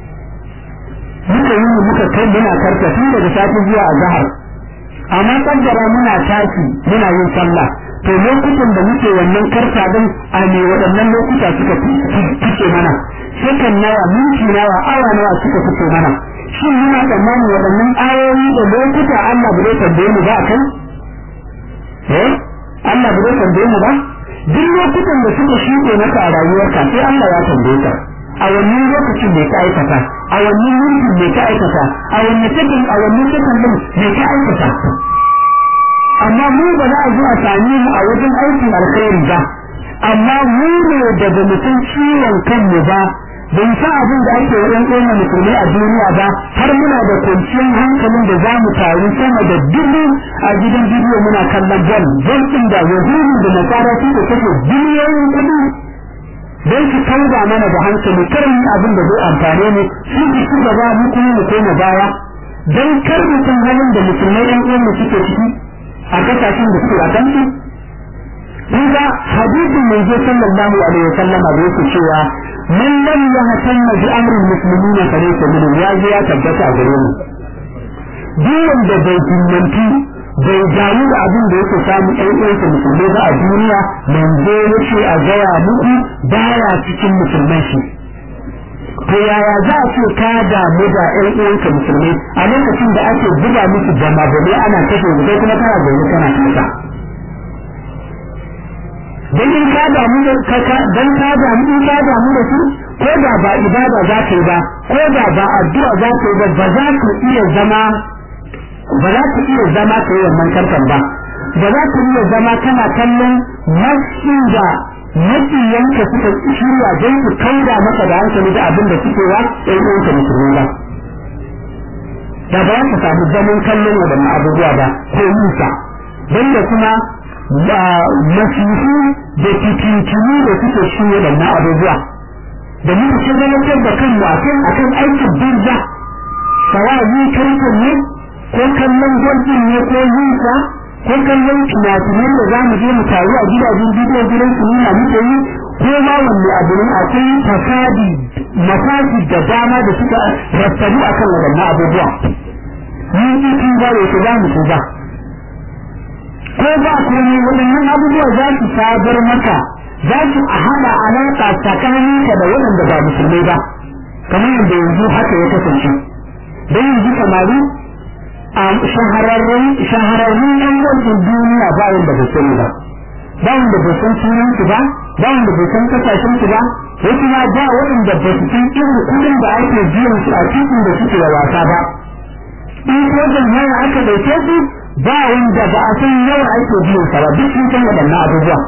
muka yi ne muka kai muna karta tun daga safi zuwa azhar amma kaddara muna tashi muna yin sallah to lokutan da muke wannan karta din a ne waɗannan lokuta suka fice mana sakan nawa minti nawa awa nawa suka fice mana shin muna tsammanin waɗannan ayoyi da lokuta Allah bai tambaye mu ba kan eh Allah bai tambaye mu ba duk lokutan da suka shuɗe maka a rayuwarka sai Allah ya tambaye ka a wannan lokacin me ka aikata a wannan mintin me ka aikata a wannan sakin a wannan sakin din me ka aikata amma mu ba za a zo a sami mu a wajen aikin alkhairi ba amma mu ne daga mutum ciwon kanmu ba bai sa abin da ake wajen ƙona musulmai a duniya ba har muna da kwanciyar hankalin da za mu taru sama da dubu a gidan bidiyo muna kallon bol bol ɗin da yahudu da nasara su da kake biliyoyin kuɗi don su canza mana da hankali karin abin da zai amfane mu su ki ci gaba mu kuma mu koma baya don kar mutum halin da musulmai ɗan uwan mu suke ciki a kasashen da suke a kansu kun ga hadisin manzo sallallahu alaihi wa sallam da yake cewa man lam yahtamma bi amri muslimina fa laysa minhum ya ji ya tabbata a gare mu duk wanda bai himmanci bai damu da abin da yake samu ɗan uwansa musulmai ba a duniya manzo yace a gaya muku baya cikin musulmai shi to yaya za a ce ka damu da ƴan uwanka musulmai a lokacin da ake buga musu jama bane ana kashe su kai kuma kana zaune kana kasa dan in ka damu da kaka dan ka damu in ka damu da su ko da ba ibada za ka yi ba ko da ba addu'a za ka yi ba ba za ka iya zama ba za ka iya zama ka yi wannan karkan ba ba za ka iya zama kana kallon mashin da makiyanka suka shirya don su kaura maka da hankali da abin da suke wa ɗan uwanka musulmi ba da ba ka samu zaman kallon waɗannan abubuwa ba ko nisa don da kuma masifu da fitintunu da suke shi waɗannan abubuwa da muka shagalantar da kanmu a kan akan aikin birza sawayi karfin ne ko kallon gwajin ne ko yinsa ko kallon tunatunan da za mu je mu taru a gidajen bidiyon gidan su nuna muke yi ko ma wanne abu ne akwai fasadi mafasi da dama da suka rattabu a kan waɗannan abubuwa mun yi tun ba da su za mu tuba ko ba komai waɗannan abubuwa za su sabar maka za su hada alaƙa tsakaninka da waɗanda ba musulmai ba kamar yadda yanzu haka ya kasance don yanzu samari a shahararrun shahararrun yan gwajin duniya ba wanda bai sani ba ba wanda bai san sunan su ba ba wanda bai san kasashen su ba wasu ma ba waɗanda ba su san irin kuɗin da ake biyan su a cikin da suke da wasa ba in wajen haya aka ɗauke su ba wanda ba a san yawa ake biyan sa ba duk sun san waɗannan abubuwa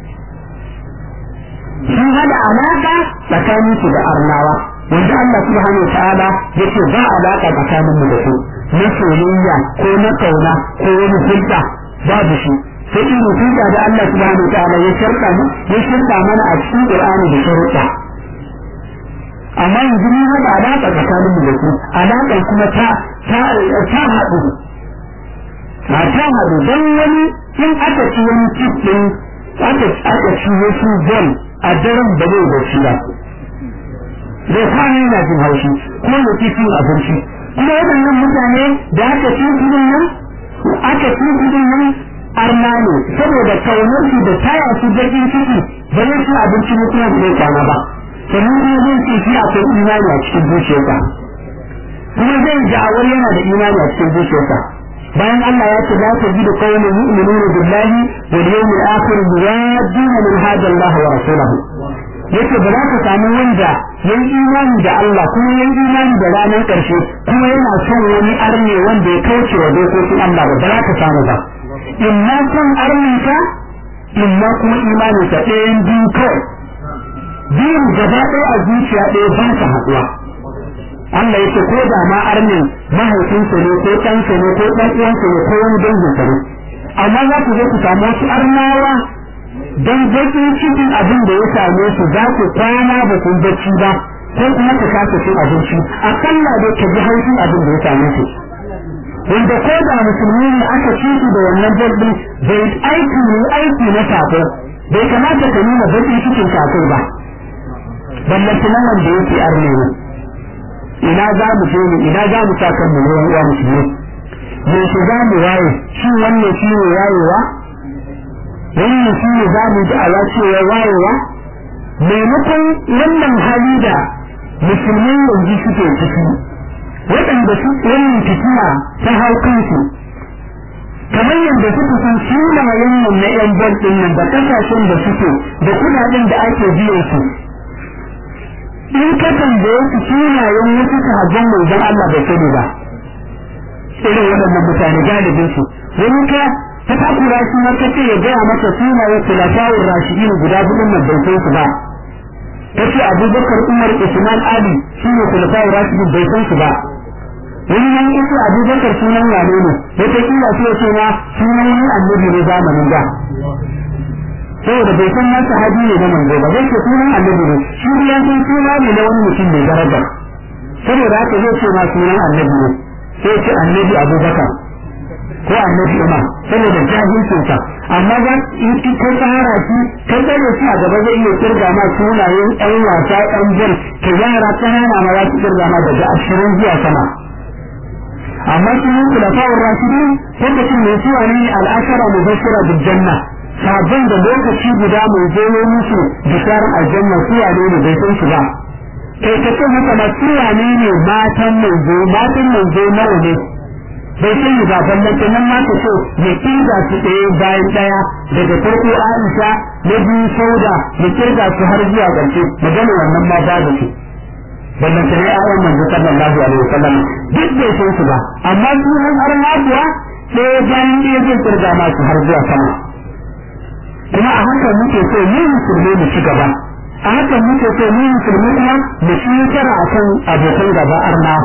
sun hada alaƙa tsakanin su da arnawa wanda Allah subhanahu wa ta'ala yake ba alaƙa tsakanin mu da su na soyayya ko na kauna ko wani hulɗa babu shi sai irin hulɗa da Allah subhanahu wa ta'ala ya shirka ya shirka mana a cikin Qur'ani da sharuɗa amma yanzu mun haɗa alaƙa tsakanin mu da su alaƙar kuma ta ta ta haɗu a ta haɗu don wani in aka ci wani cikin aka aka ci wasu bol a daren da zai bacci ba zai kwana yana jin haushi ko ya ci cin abinci kuma waɗannan mutane da aka ci kudin nan aka ci kudin nan arna ne saboda kaunar su da taya su bakin ciki ba zai ci abinci mutuwa da zai kwana ba sannan kuma zai ce shi akwai imani a cikin zuciyarsa kuma zai da'awar yana da imani a cikin zuciyarsa bayan Allah ya ce la tajidu qauman yu'minuna billahi wal yawmil akhir yuwadduna man hada Allah wa rasulahu yace ba za ka samu wanda yan imani da Allah kuma yan imani da ranar karshe kuma yana son wani arne wanda ya kauce wa dokokin Allah ba za ka samu ba in ma son arninka in ma kuma imaninka ɗayan biyu kawai biyun gaba ɗaya a zuciya ɗaya ba ta haɗuwa Allah yake ko da ma arnin mahaifinsa ne ko ɗansa ne ko ɗan uwansa ne ko wani danginsa ne amma za ku zo ku samu wasu arnawa don baƙin cikin abin da ya same su za ku kwana ba kun bacci ba ko kuma ka kasa cin abinci akalla dai ka ji haushin abin da ya same su wanda ko da musulmi ne aka ci su da wannan jirgin bai aiki ne aiki na sako bai kamata ka nuna baƙin cikin sako ba ballantana wanda yake arne ne ina za mu je mu ina za mu sa kan mu ruwan uwa musulmi me shi za mu waye shi wannan shi ne wayewa wannan shi ne za mu ji ala cewa wayewa maimakon wannan hali da musulmi yanzu suke ciki waɗanda su wannan fitina ta hau kansu kamar yadda suka san sunayen nan na yan bal ɗin nan da ƙasashen da suke da kuɗaɗen da ake biyan su in ka tambaye su sunayen wasu sahabban manzon Allah bai sani ba irin waɗannan mutane galibin su wani ka ta takura shi har kace ya gaya masa sunayen khulafa'ur rashidin guda hudun nan bai san su ba kace Abubakar Umar Usman Ali shine khulafa'ur rashidin bai san su ba wani nan yace Abubakar sunan wane ne wata kila sai ce ma sunan wani annabi ne zamanin da saboda bai san na sahabi ne na manzo ba zai ce sunan annabi ne shi ya san suna ne na wani mutum mai daraja saboda haka zai ce ma sunan annabi ne sai ce annabi abubakar ko annabi umar saboda jahilcin sa amma za in ka tsara shi ka tsare shi a gaba zai iya kirga ma sunayen ɗan wasa ɗan jan ka yara ƙanana ma za su kirga ma daga ashirin zuwa sama amma sunan kulafa'ur rashidin lokacin mai suwa ne al'ashara mubashira bil janna sabon da lokaci guda mai zomo musu bisharar aljanna su wane ne bai san su ba kai ka ce haka ba su wane ne matan manzo matan manzo nawa ne bai sani ba ballanta nan ma ka ce ya kirga su ɗaya bayan ɗaya daga farko Aisha na biyu Sauda ya kirga su har zuwa ƙarshe magana wannan ma ba da su ballanta ne ayan manzo sallallahu alaihi wasallam duk bai san su ba amma su har har kuwa ɗaya bayan ɗaya zai kirga ma su har zuwa sama kuma a haka muke so mu musulmi mu ci gaba a haka muke so mu musulmi kuma mu ci nasara akan abokan gaba arna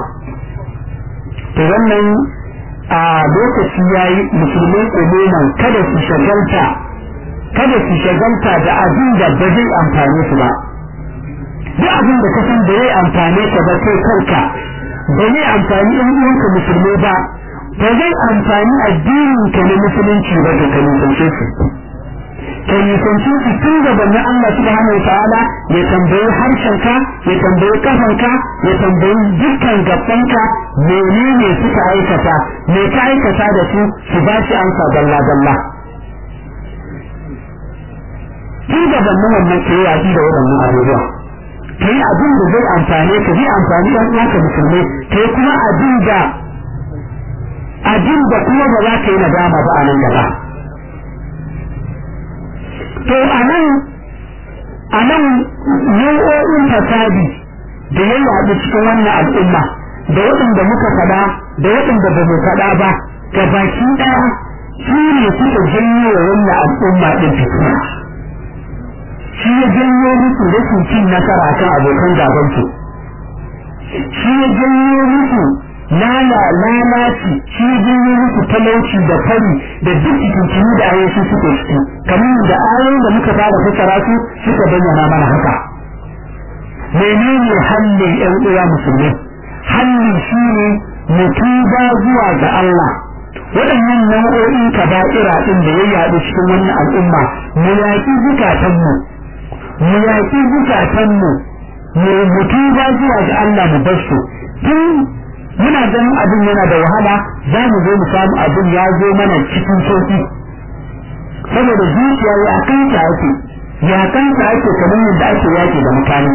to wannan a lokaci yayi musulmai umuman kada su shagalta kada su shagalta da abin da ba zai amfane su ba duk abin da ka san da zai amfane ka ba kai kanka ba zai amfani ɗan uwanka musulmai ba ba zai amfani addinin ka na musulunci ba da ka nisance su ka nisanci su tun gabanin Allah subhanahu wa ta'ala ya tambayi harshenka ya tambayi kafanka ya tambayi dukkan gabanka menene suka aikata me ka aikata da su su ba shi amsa dalla dalla tun gabanin wannan ke yaƙi da waɗannan abubuwa ka yi abin da zai amfane ka zai amfani ɗan uwanka musulmai ka yi kuma abin da abin da kuma ba za ka yi nadama ba a nan gaba to a nan a nan nau'o'in fasadi da ya yaɗu cikin wannan al'umma da waɗanda muka faɗa da waɗanda ba mu faɗa ba ga baki ɗaya su ne suka janyo wa wannan al'umma ɗin fitina shi ya janyo musu rashin cin nasara kan abokan gabansu shi ya janyo musu lala lalaci shi ya janyo musu talauci da fari da duk cikin da ayoyi suke ciki kamar da ayoyin da muka fara fassara su suka bayyana mana haka menene hallin ƴan uwa musulmi hallin shi ne mutuba zuwa ga Allah waɗannan nau'o'in kaba'ira ɗin da ya yaɗu cikin wannan al'umma mu yaƙi zukatanmu mu yaƙi zukatanmu mu mutuba zuwa ga Allah mu bar su tun muna ganin abin yana da wahala za mu zo mu samu abin ya zo mana cikin sauƙi saboda zuciya ya kanta ake ya kanta ake kamar yadda ake yaƙi da mutane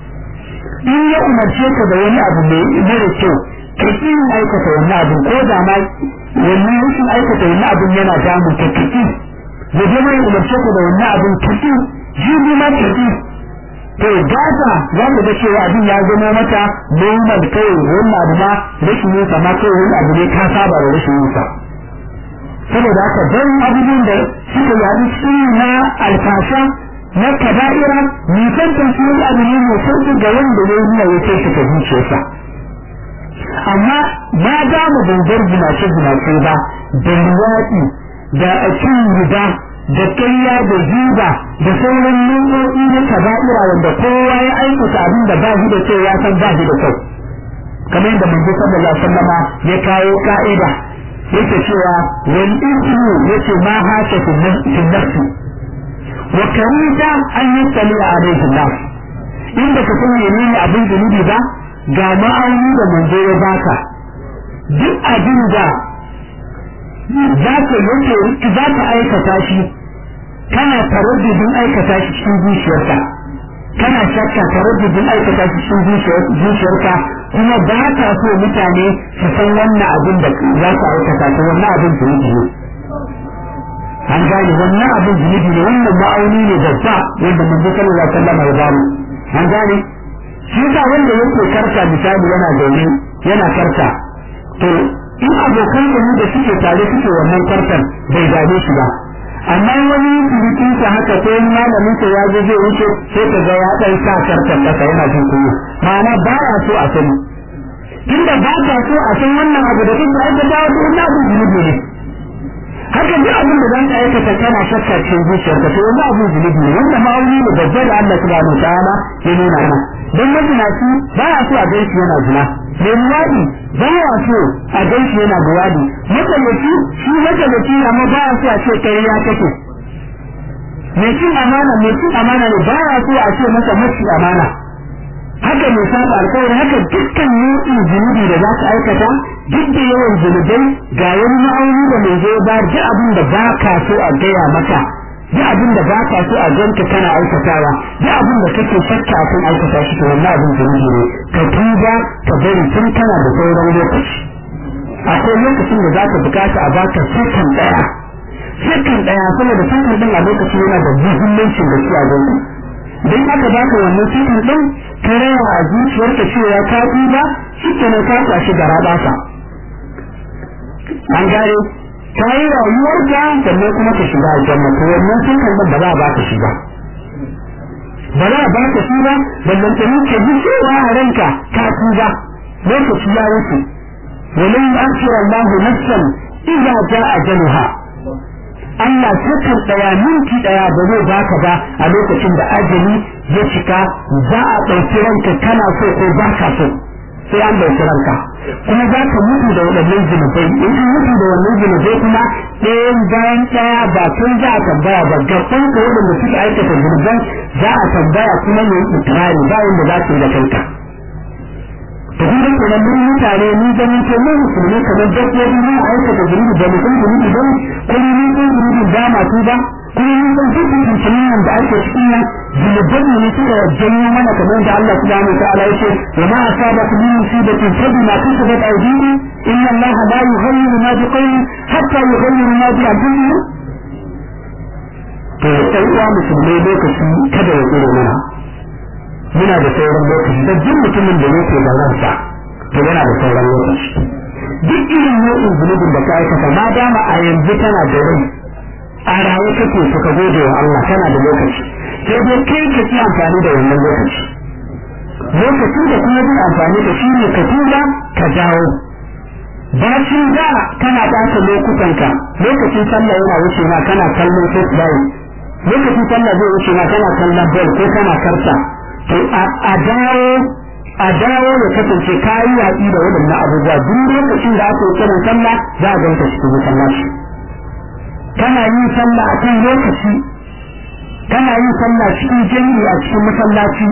in ya umarce ka da wani abu mai mara kyau ka ƙi aikata wani abu ko da ma wannan rashin aikata wani abu yana damun ka ka ƙi da zama ya umarce ka da wani abu ka ƙi jibi ma ka ƙi to gata za ka ga cewa abin ya zama mata normal kai wani abu ma rashin yin ma kai wani abu ne ka saba da rashin yin sa saboda haka dan abubuwan da suka yaɗu cikin na alfasha na kaba'ira nisantar su wani abu ne mai sauƙi ga wanda ya yi ya kai shi ka zuciyarsa amma ma da mu bangar zinace zinace ba da luwaɗi da cin riba da kayya da zuba da sauran nau'o'i na kaba'ira wanda kowa ya aikata abin da ba shi da kyau ya san ba shi da kyau kamar yadda manzo sallallahu alaihi wasallama ya kawo ka'ida yake cewa wal ismu yace ma haka fi nafsi wa karita an yattali alaihi nas inda ka san menene abin zunubi ba ga ma'auni da manzo ya baka duk abin da za ka yake za ka aikata shi kana taraddudin aikata shi cikin zuciyarka kana shakka taraddudin aikata shi cikin zuciyarka kuma ba ka so mutane su san wannan abin da za ka aikata ta wannan abin zunubi ne an gane wannan abin zunubi ne wannan ma'auni ne babba wanda manzo sallallahu alaihi wasallam ya bamu an gane shi yasa wanda yake karta misali yana zaune yana karta to in abokan da da suke tare suke wannan kartan bai dame shi ba amma wani surukin sa haka ko wani malamin sa ya zo zai wuce sai ka ga ya dan sa kartan kasa yana jin kunya ma'ana ba ya so a sani tunda ba ka so a san wannan abu da kake aikata wato wannan abu zunubi ne haka duk abin da zan aikata kana shakka cikin zuciyarka to wannan abin zunubi ne wanda ma'auni ne babba da Allah subhanahu wataala ya nuna mana dan mazinaci ba ya so a gaishe yana zina mai luwadi ba ya so a gaishe yana luwadi matsalaci shi matsalaci amma ba ya so a ce kai ya kake mai cin amana mai cin amana ne ba ya so a ce masa maci amana haka mai saba alkawari haka dukkan nau'in zunubi da za ka aikata duk da yawan zunubai ga wani ma'auni da mai zai ba duk abin da ba ka so a gaya maka duk abin da ba ka so a ganka kana aikatawa duk abin da kake shakka a kan aikata shi to wannan abin zunubi ne ka tuba ka bari tun kana da sauran lokaci akwai lokacin da za ka bukata a baka sakan daya sakan daya saboda sakan din a lokacin yana da muhimmancin da shi a ganka don aka baka wannan sakan din ka raya a zuciyarka cewa ka tuba shi kenan ka kwashi gara basa an gane ta yi rayuwarka sannan kuma ka shiga aljanna to wannan sun kalmar ba za a baka shi ba ba za a baka shi ba ballan ta ka ji cewa a ranka ka tuba lokaci ya wuce walin akhir Allah nafsan idza jaa ajaluha Allah sakan daya minti daya ba zai baka ba a lokacin da ajali ya cika za a ɗauki ranka kana so ko ba ka so sai an ɗauki ranka kuma za ka mutu da waɗannan zunubai in an mutu da wannan zunubai kuma ɗayan bayan ɗaya ba tun za a tambaya ba gaban ka waɗanda suka aikata zunuban za a tambaya kuma ne ikirari ba wanda za su yi da kanka to kun ga kenan mun mutane ni ganin ce mun musulmi kamar dabbobi mun aikata zunubi da mutum zunubi don kuma mun san zunubin ba ma ba kuma mun san duk mutumin da ake cikin nan zunuban ne suka janyo mana kamar da Allah subhanahu wa ta'ala yake wa ma asabakum min musibatin fa bima kasabat aydikum inna Allah la yughayyiru ma biqawmin hatta yughayyiru ma bi anfusihim to ɗan uwa musulmai lokaci kada ya tsere mana muna da sauran lokaci da duk mutumin da yake da ransa to yana da sauran lokaci duk irin nau'in zunubin da ka aikata ma dama a yanzu tana da rai a raye kake to ka gode wa Allah kana da lokaci sai dai kai ka ci amfani da wannan lokaci lokacin da kuma zai amfani da shi ne ka tura ka dawo bacin da kana ɓata lokutanka lokacin sallah yana wuce ma kana kallon facebook lokacin sallah zai wuce ma kana kallon ball ko kana karta to a dawo a dawo ya kasance kayi yaƙi da waɗannan abubuwa duk lokacin da aka yi kiran sallah za a ganka cikin masallaci kana yin sallah a kan lokaci kana yin sallah cikin jami'i a cikin masallaci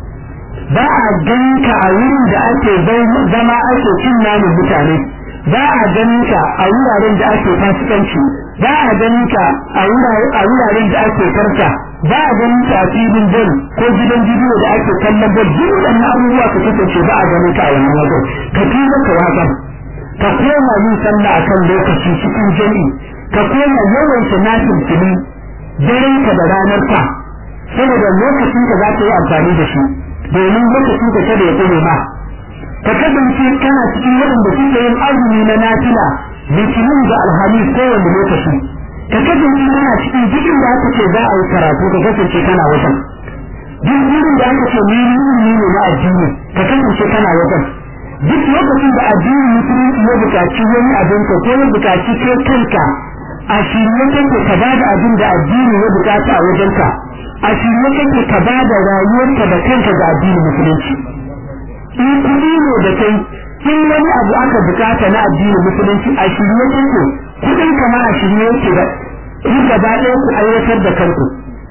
ba a ganka a wurin da ake zama ake cin namun mutane ba a ganin ka a wuraren da ake fasikanci ba a ganin ka a wuraren da ake karta ba a ganin ka a filin bol ko gidan bidiyo da ake kallon bol duk waɗannan abubuwa ka kasance ba a ganin ka a wannan wajen ka tuba ka wasan ka koma yin sallah akan lokaci cikin jami'i ka koma yawan sanatin fili daren ka da ranar ka saboda lokacin ka za ka yi amfani da shi domin lokacin ka kada ya tsere ma ka kasance kana cikin waɗanda suke yin azumi na nafila litinin da alhamis kowane lokaci ka kasance kana cikin jikin da aka ce za a yi karatu ka kasance kana wajen duk wurin da aka ce mini ilimi ne na addini ka kasance kana wajen duk lokacin da addini musulunci ya buƙaci wani abin ka ko ya buƙaci kai kanka a shirye kake ka ba da abin da addini ya buƙata a wajenka a shirye kake ka ba da rayuwarka da kanka ga addinin musulunci in kuɗi ne da kai in wani abu aka bukata na addinin musulunci a shirye kake kuɗin kama a shirye yake da in gaba ɗaya ku aiwatar da kanku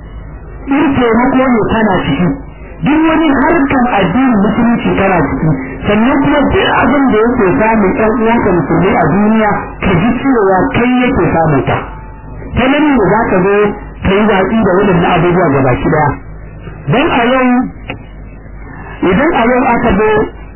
in taimako ne kana ciki duk wani harkan addinin musulunci kana ciki sannan kuma duk abin da yake samun ɗan uwanka musulmi a duniya ka ji cewa kai yake samun ka ta nan ne za ka zo ka yi watsi da waɗannan abubuwa gaba ki ɗaya don a yau idan a yau aka zo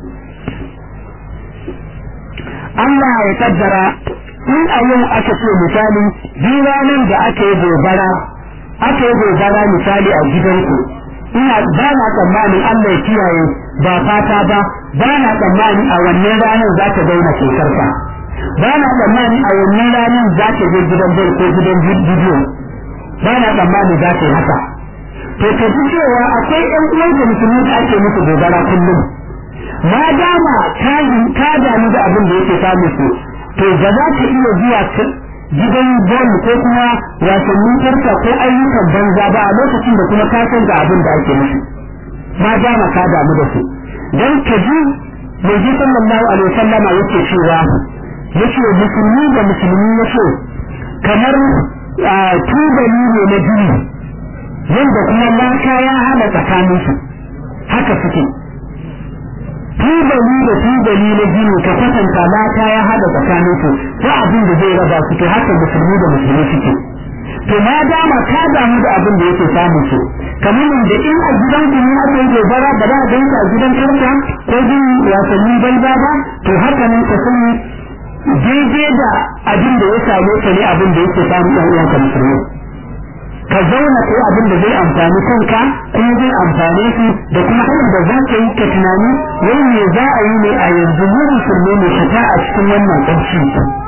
Allah ya kaddara in a yau aka ce misali ranar da aka yi gobara aka yi gobara misali a gidanku ina ba na tsammanin Allah ya kiyaye ba fata ba ba na tsammanin a wannan ranar za ta daina shekarka ba na tsammanin a wannan ranar za ta je gidan bai ko gidan bidiyo ba na tsammanin za ta yi haka to ka ji cewa akwai ɗan uwan da musulmi da ake musu gobara kullum ma dama ka damu da abin da yake samu su to ba za ka iya zuwa gidan bol ko kuma wasannin karta ko ayyukan banza ba a lokacin da kuma ka san da abin da ake musu ma dama ka damu da su dan ka ji yanzu sallallahu alaihi wasallama yake cewa yace musulmi da musulmi yace kamar tubali ne na jini yadda kuma laka ya hana tsakaninsu haka suke tubali da tubali na gini ka kwatanta laka ya hada tsakaninsu ko abin da zai raba su to haka musulmi da musulmi suke to ma dama ka damu da abin da yake samun su kamar da in a gidan ku ne aka yi gobara ba za a ganka a gidan karta ko jin wasannin banza ba to haka nan ka sani daidai da abin da ya same ka ne abin da yake samun ɗan uwanka musulmi ka zauna ko abin da zai amfani kanka kuma zai amfane su da kuma hanyar da za ka yi ka tunani wai me za a yi ne a yanzu mu musulmi ne fita a cikin wannan ƙunci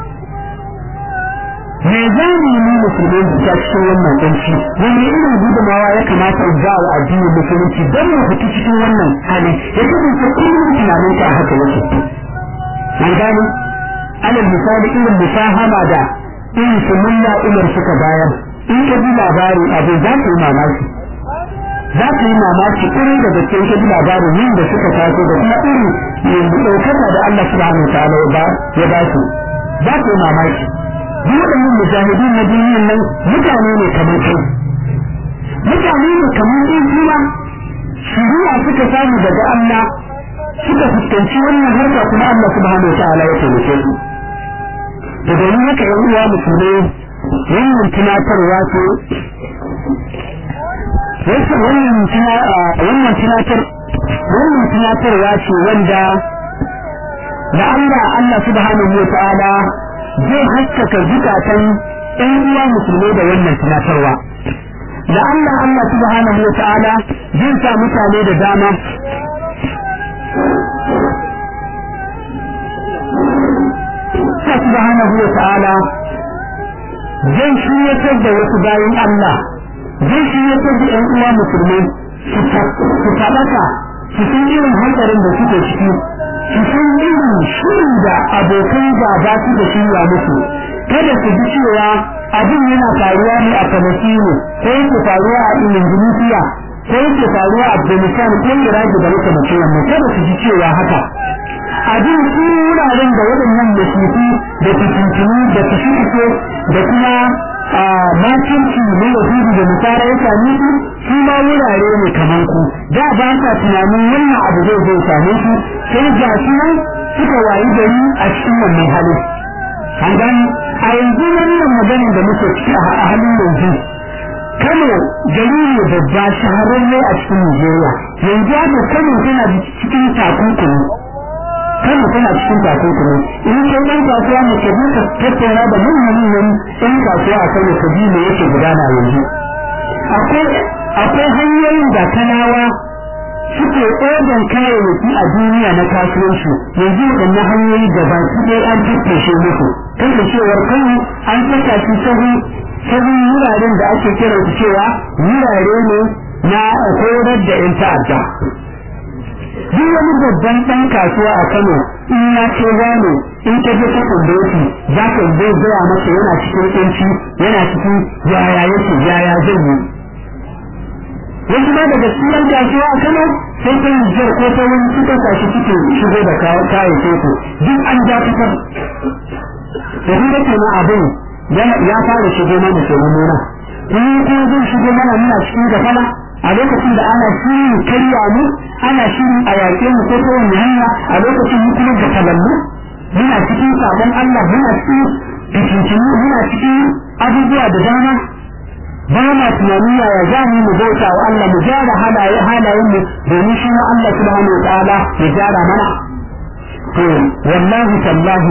me za mu yi musulmi fita cikin wannan ƙunci wani irin gudumawa ya kamata in ba wa addinin musulunci don mu fita cikin wannan hali ya kasance kullum tunanin ka haka yake an gane alal misali irin musahama da irin su mulla umar suka bayar in ka ji labarin abu za ka yi mamaki za ka yi mamaki irin da gaske ka ji labarin yin da suka taso da kuma irin yanzu ɗaukaka da Allah subhanahu wa ta'ala ya ba su za ka yi mamaki duk waɗannan mujahidin na duniyan nan mutane ne kamar kai mutane ne kamar in kuma shiriya suka samu daga Allah suka fuskanci wannan harka kuma Allah subhanahu wa ta'ala ya taimake su da domin haka yan uwa musulmai wannan tunatarwa ce wannan tunatar wannan tunatarwa ce wanda da Allah Allah subhanahu wa ta'ala zai haskaka zukatan ɗan uwa musulmai da wannan tunatarwa da Allah Allah subhanahu wa ta'ala zai sa mutane da dama Allah subhanahu wa ta'ala zai shiryatar da wasu bayan Allah zai shiryatar da ‘yan uwa musulmai su faɗaka su san irin hankarin da suke ciki su san irin shirin da abokan gaba su da shirya musu kada su ji cewa abin yana faruwa ne a Falasino ko yake faruwa a Indonesia ko yake faruwa a Afghanistan ko Iraq da makamacin wannan kada su ji cewa haka abin su wuraren da waɗannan masifu da fitintunu da fitintunu da kuma makinci na yahudu da nasara ya same su su ma wurare ne kamar ku da ba sa tunanin wannan abu zai zai same su sai ga su nan suka wayi gari a cikin wannan hali an gani a yanzu wannan maganin da muke ciki a halin yanzu Kano gari ne babba shahararre a cikin Nigeria yanzu haka Kano tana cikin takunkumi Kano tana cikin takunkumi in kai ɗan kasuwa ne ka ka tattauna da manyan ɗan kasuwa a Kano ka ji me yake gudana yanzu akwai hanyoyin da kanawa suke ɗaukan kayayyaki a duniya na kasuwanci yanzu waɗannan hanyoyi da ba su ɗaya an tattashe musu kan da cewar kano an saka shi sahu sahun wuraren da ake kira su cewa wurare ne na horar da 'yan ta'adda duk wani babban ɗan kasuwa a kano in ya ce gano in ka je ka tambaye shi za ka zai gaya masa yana cikin ƙunci yana cikin yaya yake yaya zai yi wasu ma daga cikin kasuwa a kano sai ta yi jar ko ta wani suka sashi suke shigo da kayayyakin su duk an ja fitar da kuma kenan abin ya fara shigo mana ke nuna in ko zai shigo mana muna cikin gafala a lokacin da ana shirin karya mu ana shirin a yaƙe mu ko ta wani hanya a lokacin mu kuma gafalallu muna cikin sabon Allah muna cikin fitintinu muna cikin abubuwa da dama ba ma tunanin yaya za mu mu bauta wa Allah mu gyara halaye halayen mu domin shi ma Allah subhanahu wa ta'ala ya gyara mana to wallahi tallahi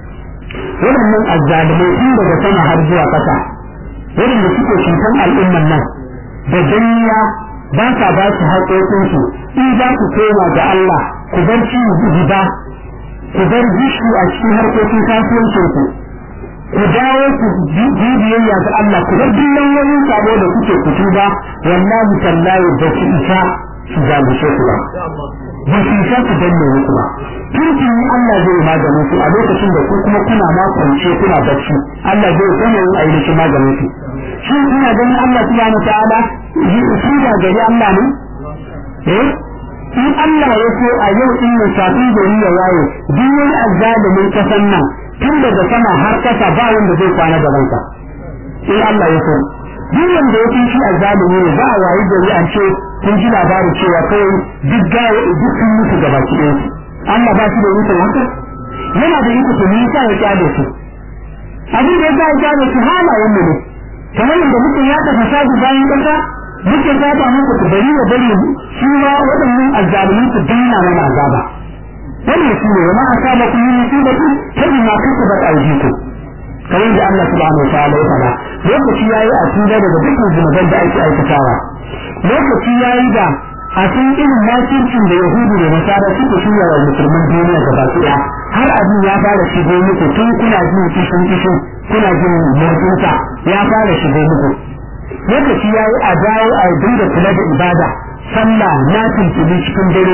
waɗannan azzalimai tun daga sama har zuwa ƙasa waɗanda suke cutan al'umman nan da danniya ba sa ba su haƙoƙinsu in za ku koma ga Allah ku bar ci ba ku bar gishu a cikin harkokin kasuwancinku ku dawo ku bibiyayya ga Allah ku bar dukkan wani sabo da kuke kutu ba wallahi tallahi ba ku isa su zalunce ku ba ba su isa su danne muku ba tuntun Allah zai maganin su a lokacin da ku kuma kuna ma kwance kuna bacci Allah zai kuma yin ainihin maganin su shi kuna ganin Allah subhanahu ta'ala shi da gari Allah ne eh in Allah ya so a yau in ne kafin gari ya waye duk wani azzalimin kasan nan tun daga sama har kasa ba wanda zai kwana gaban ka in Allah ya so duk wanda ya fi shi azzalimi ne za a wayi gari an ce kun ji labarin cewa kawai duk gawa duk sun mutu gaba ki ɗaya Allah ba shi da mutu haka yana da iko to me yasa ya kyale su abin da yasa ya kyale su halayen mu ne kamar yadda muke yaɗa fasadi bayan ƙasa muke saba muku ku bari wa bari shi ma waɗannan azzalimin su danna mana azaba wannan shi ne ma asaba ku yi musibatu tabi ma kasabat aydikum kamar da Allah subhanahu wa ta'ala ya faɗa lokaci yayi a tuba daga dukkan zunuban da ake aikatawa lokaci yayi da a cikin irin makircin da yahudu da nasara suke shirya wa musulman duniya gaba ɗaya har abin ya fara shigo muku tun kuna jin kishin kishin kuna jin motsinsa ya fara shigo muku lokaci ya yi a dawo a dinga kula da ibada sallah na tuntuni cikin dare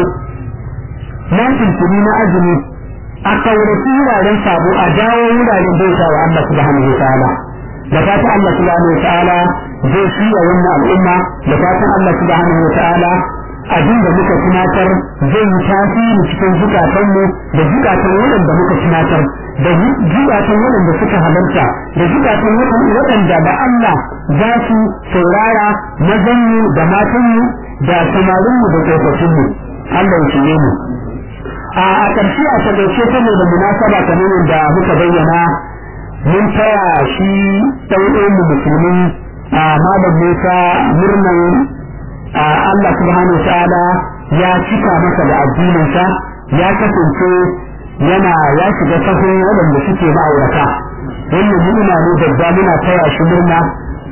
na tuntuni na azumi a kaurace wuraren sabo a dawo wuraren bauta wa Allah subhanahu wa ta'ala da fatan Allah subhanahu wa ta'ala zai shirya wannan al'umma da fatan Allah subhanahu wa ta'ala abin da muka tunatar zai yi tasiri cikin zukatanmu da zukatan waɗanda muka tunatar da zukatan waɗanda suka halarta da zukatan waɗanda da Allah za su saurara mazanmu da matanmu da samarinmu da tsofaffinmu Allah ya shige mu a ƙarshe a tagaice saboda munasaba kamar da muka bayyana mun taya shi ɗau'in musulmi a malam Musa murnan Allah subhanahu ta'ala ya cika masa da addininsa ya kasance yana ya shiga sahun waɗanda suke ma'aurata wannan ni'ima ne babba muna taya shi murna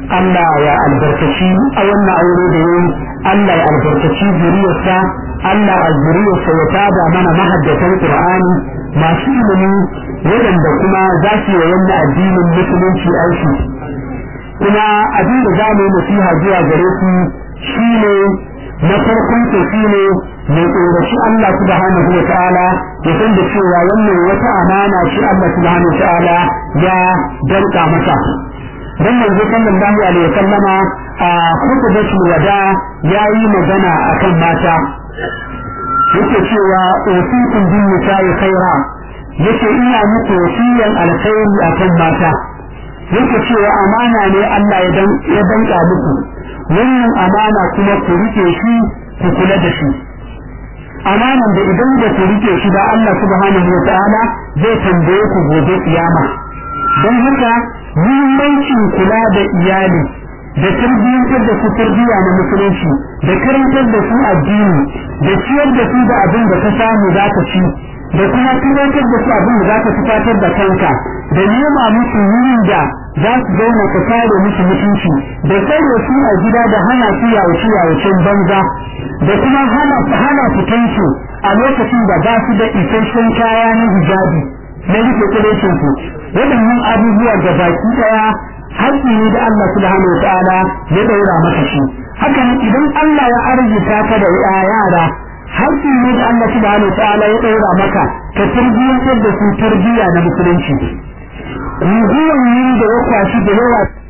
Allah ya albarkaci a wannan aure da yayi Allah ya albarkaci zuriyarsa Allah a zuriyarsa ya tada mana mahaddatan Qur'ani masu ilimi waɗanda kuma za su yi wannan addinin musulunci aiki kuma abin da za mu yi nasiha zuwa gare su shine na farkon su shine mai tsoraci Allah subhanahu wa ta'ala ya san da cewa wannan wata amana ce Allah subhanahu wa ta'ala ya danka masa dan manzo sallallahu alaihi wasallama a khutbatul wada yayi magana akan mata yake cewa usikum bin nisa'i khaira yake ina muku wasiyan alkhairi akan mata yake cewa amana ne Allah ya dan ya danka muku wannan amana kuma ku rike shi ku kula da shi amanan da idan da ku rike shi da Allah subhanahu wa ta'ala zai tambaye ku gobe kiyama don haka muhimmancin kula da iyali da tarbiyyantar da su tarbiyya na musulunci da karantar da su addini da ciyar da su da abin da ka samu za ka ci da kuma tunatar da su abin da za ka tufatar da kanka da nema musu wurin da za su zauna ka kare musu mutunci da tsare su a gida da hana su yawace yawacen banza da kuma hana hana fitansu a lokacin da ba su da isasshen kaya na hijabi na rike kulecin su waɗannan abubuwa da baki ɗaya haƙƙi ne da Allah subhanahu wa ta'ala ya ɗaura maka shi hakan idan Allah ya arzuta ka da yara haƙƙi ne da Allah subhanahu wa ta'ala ya ɗaura maka ka tarbiyyantar da su tarbiyya na musulunci guguwan yin da ya kwashi da yawa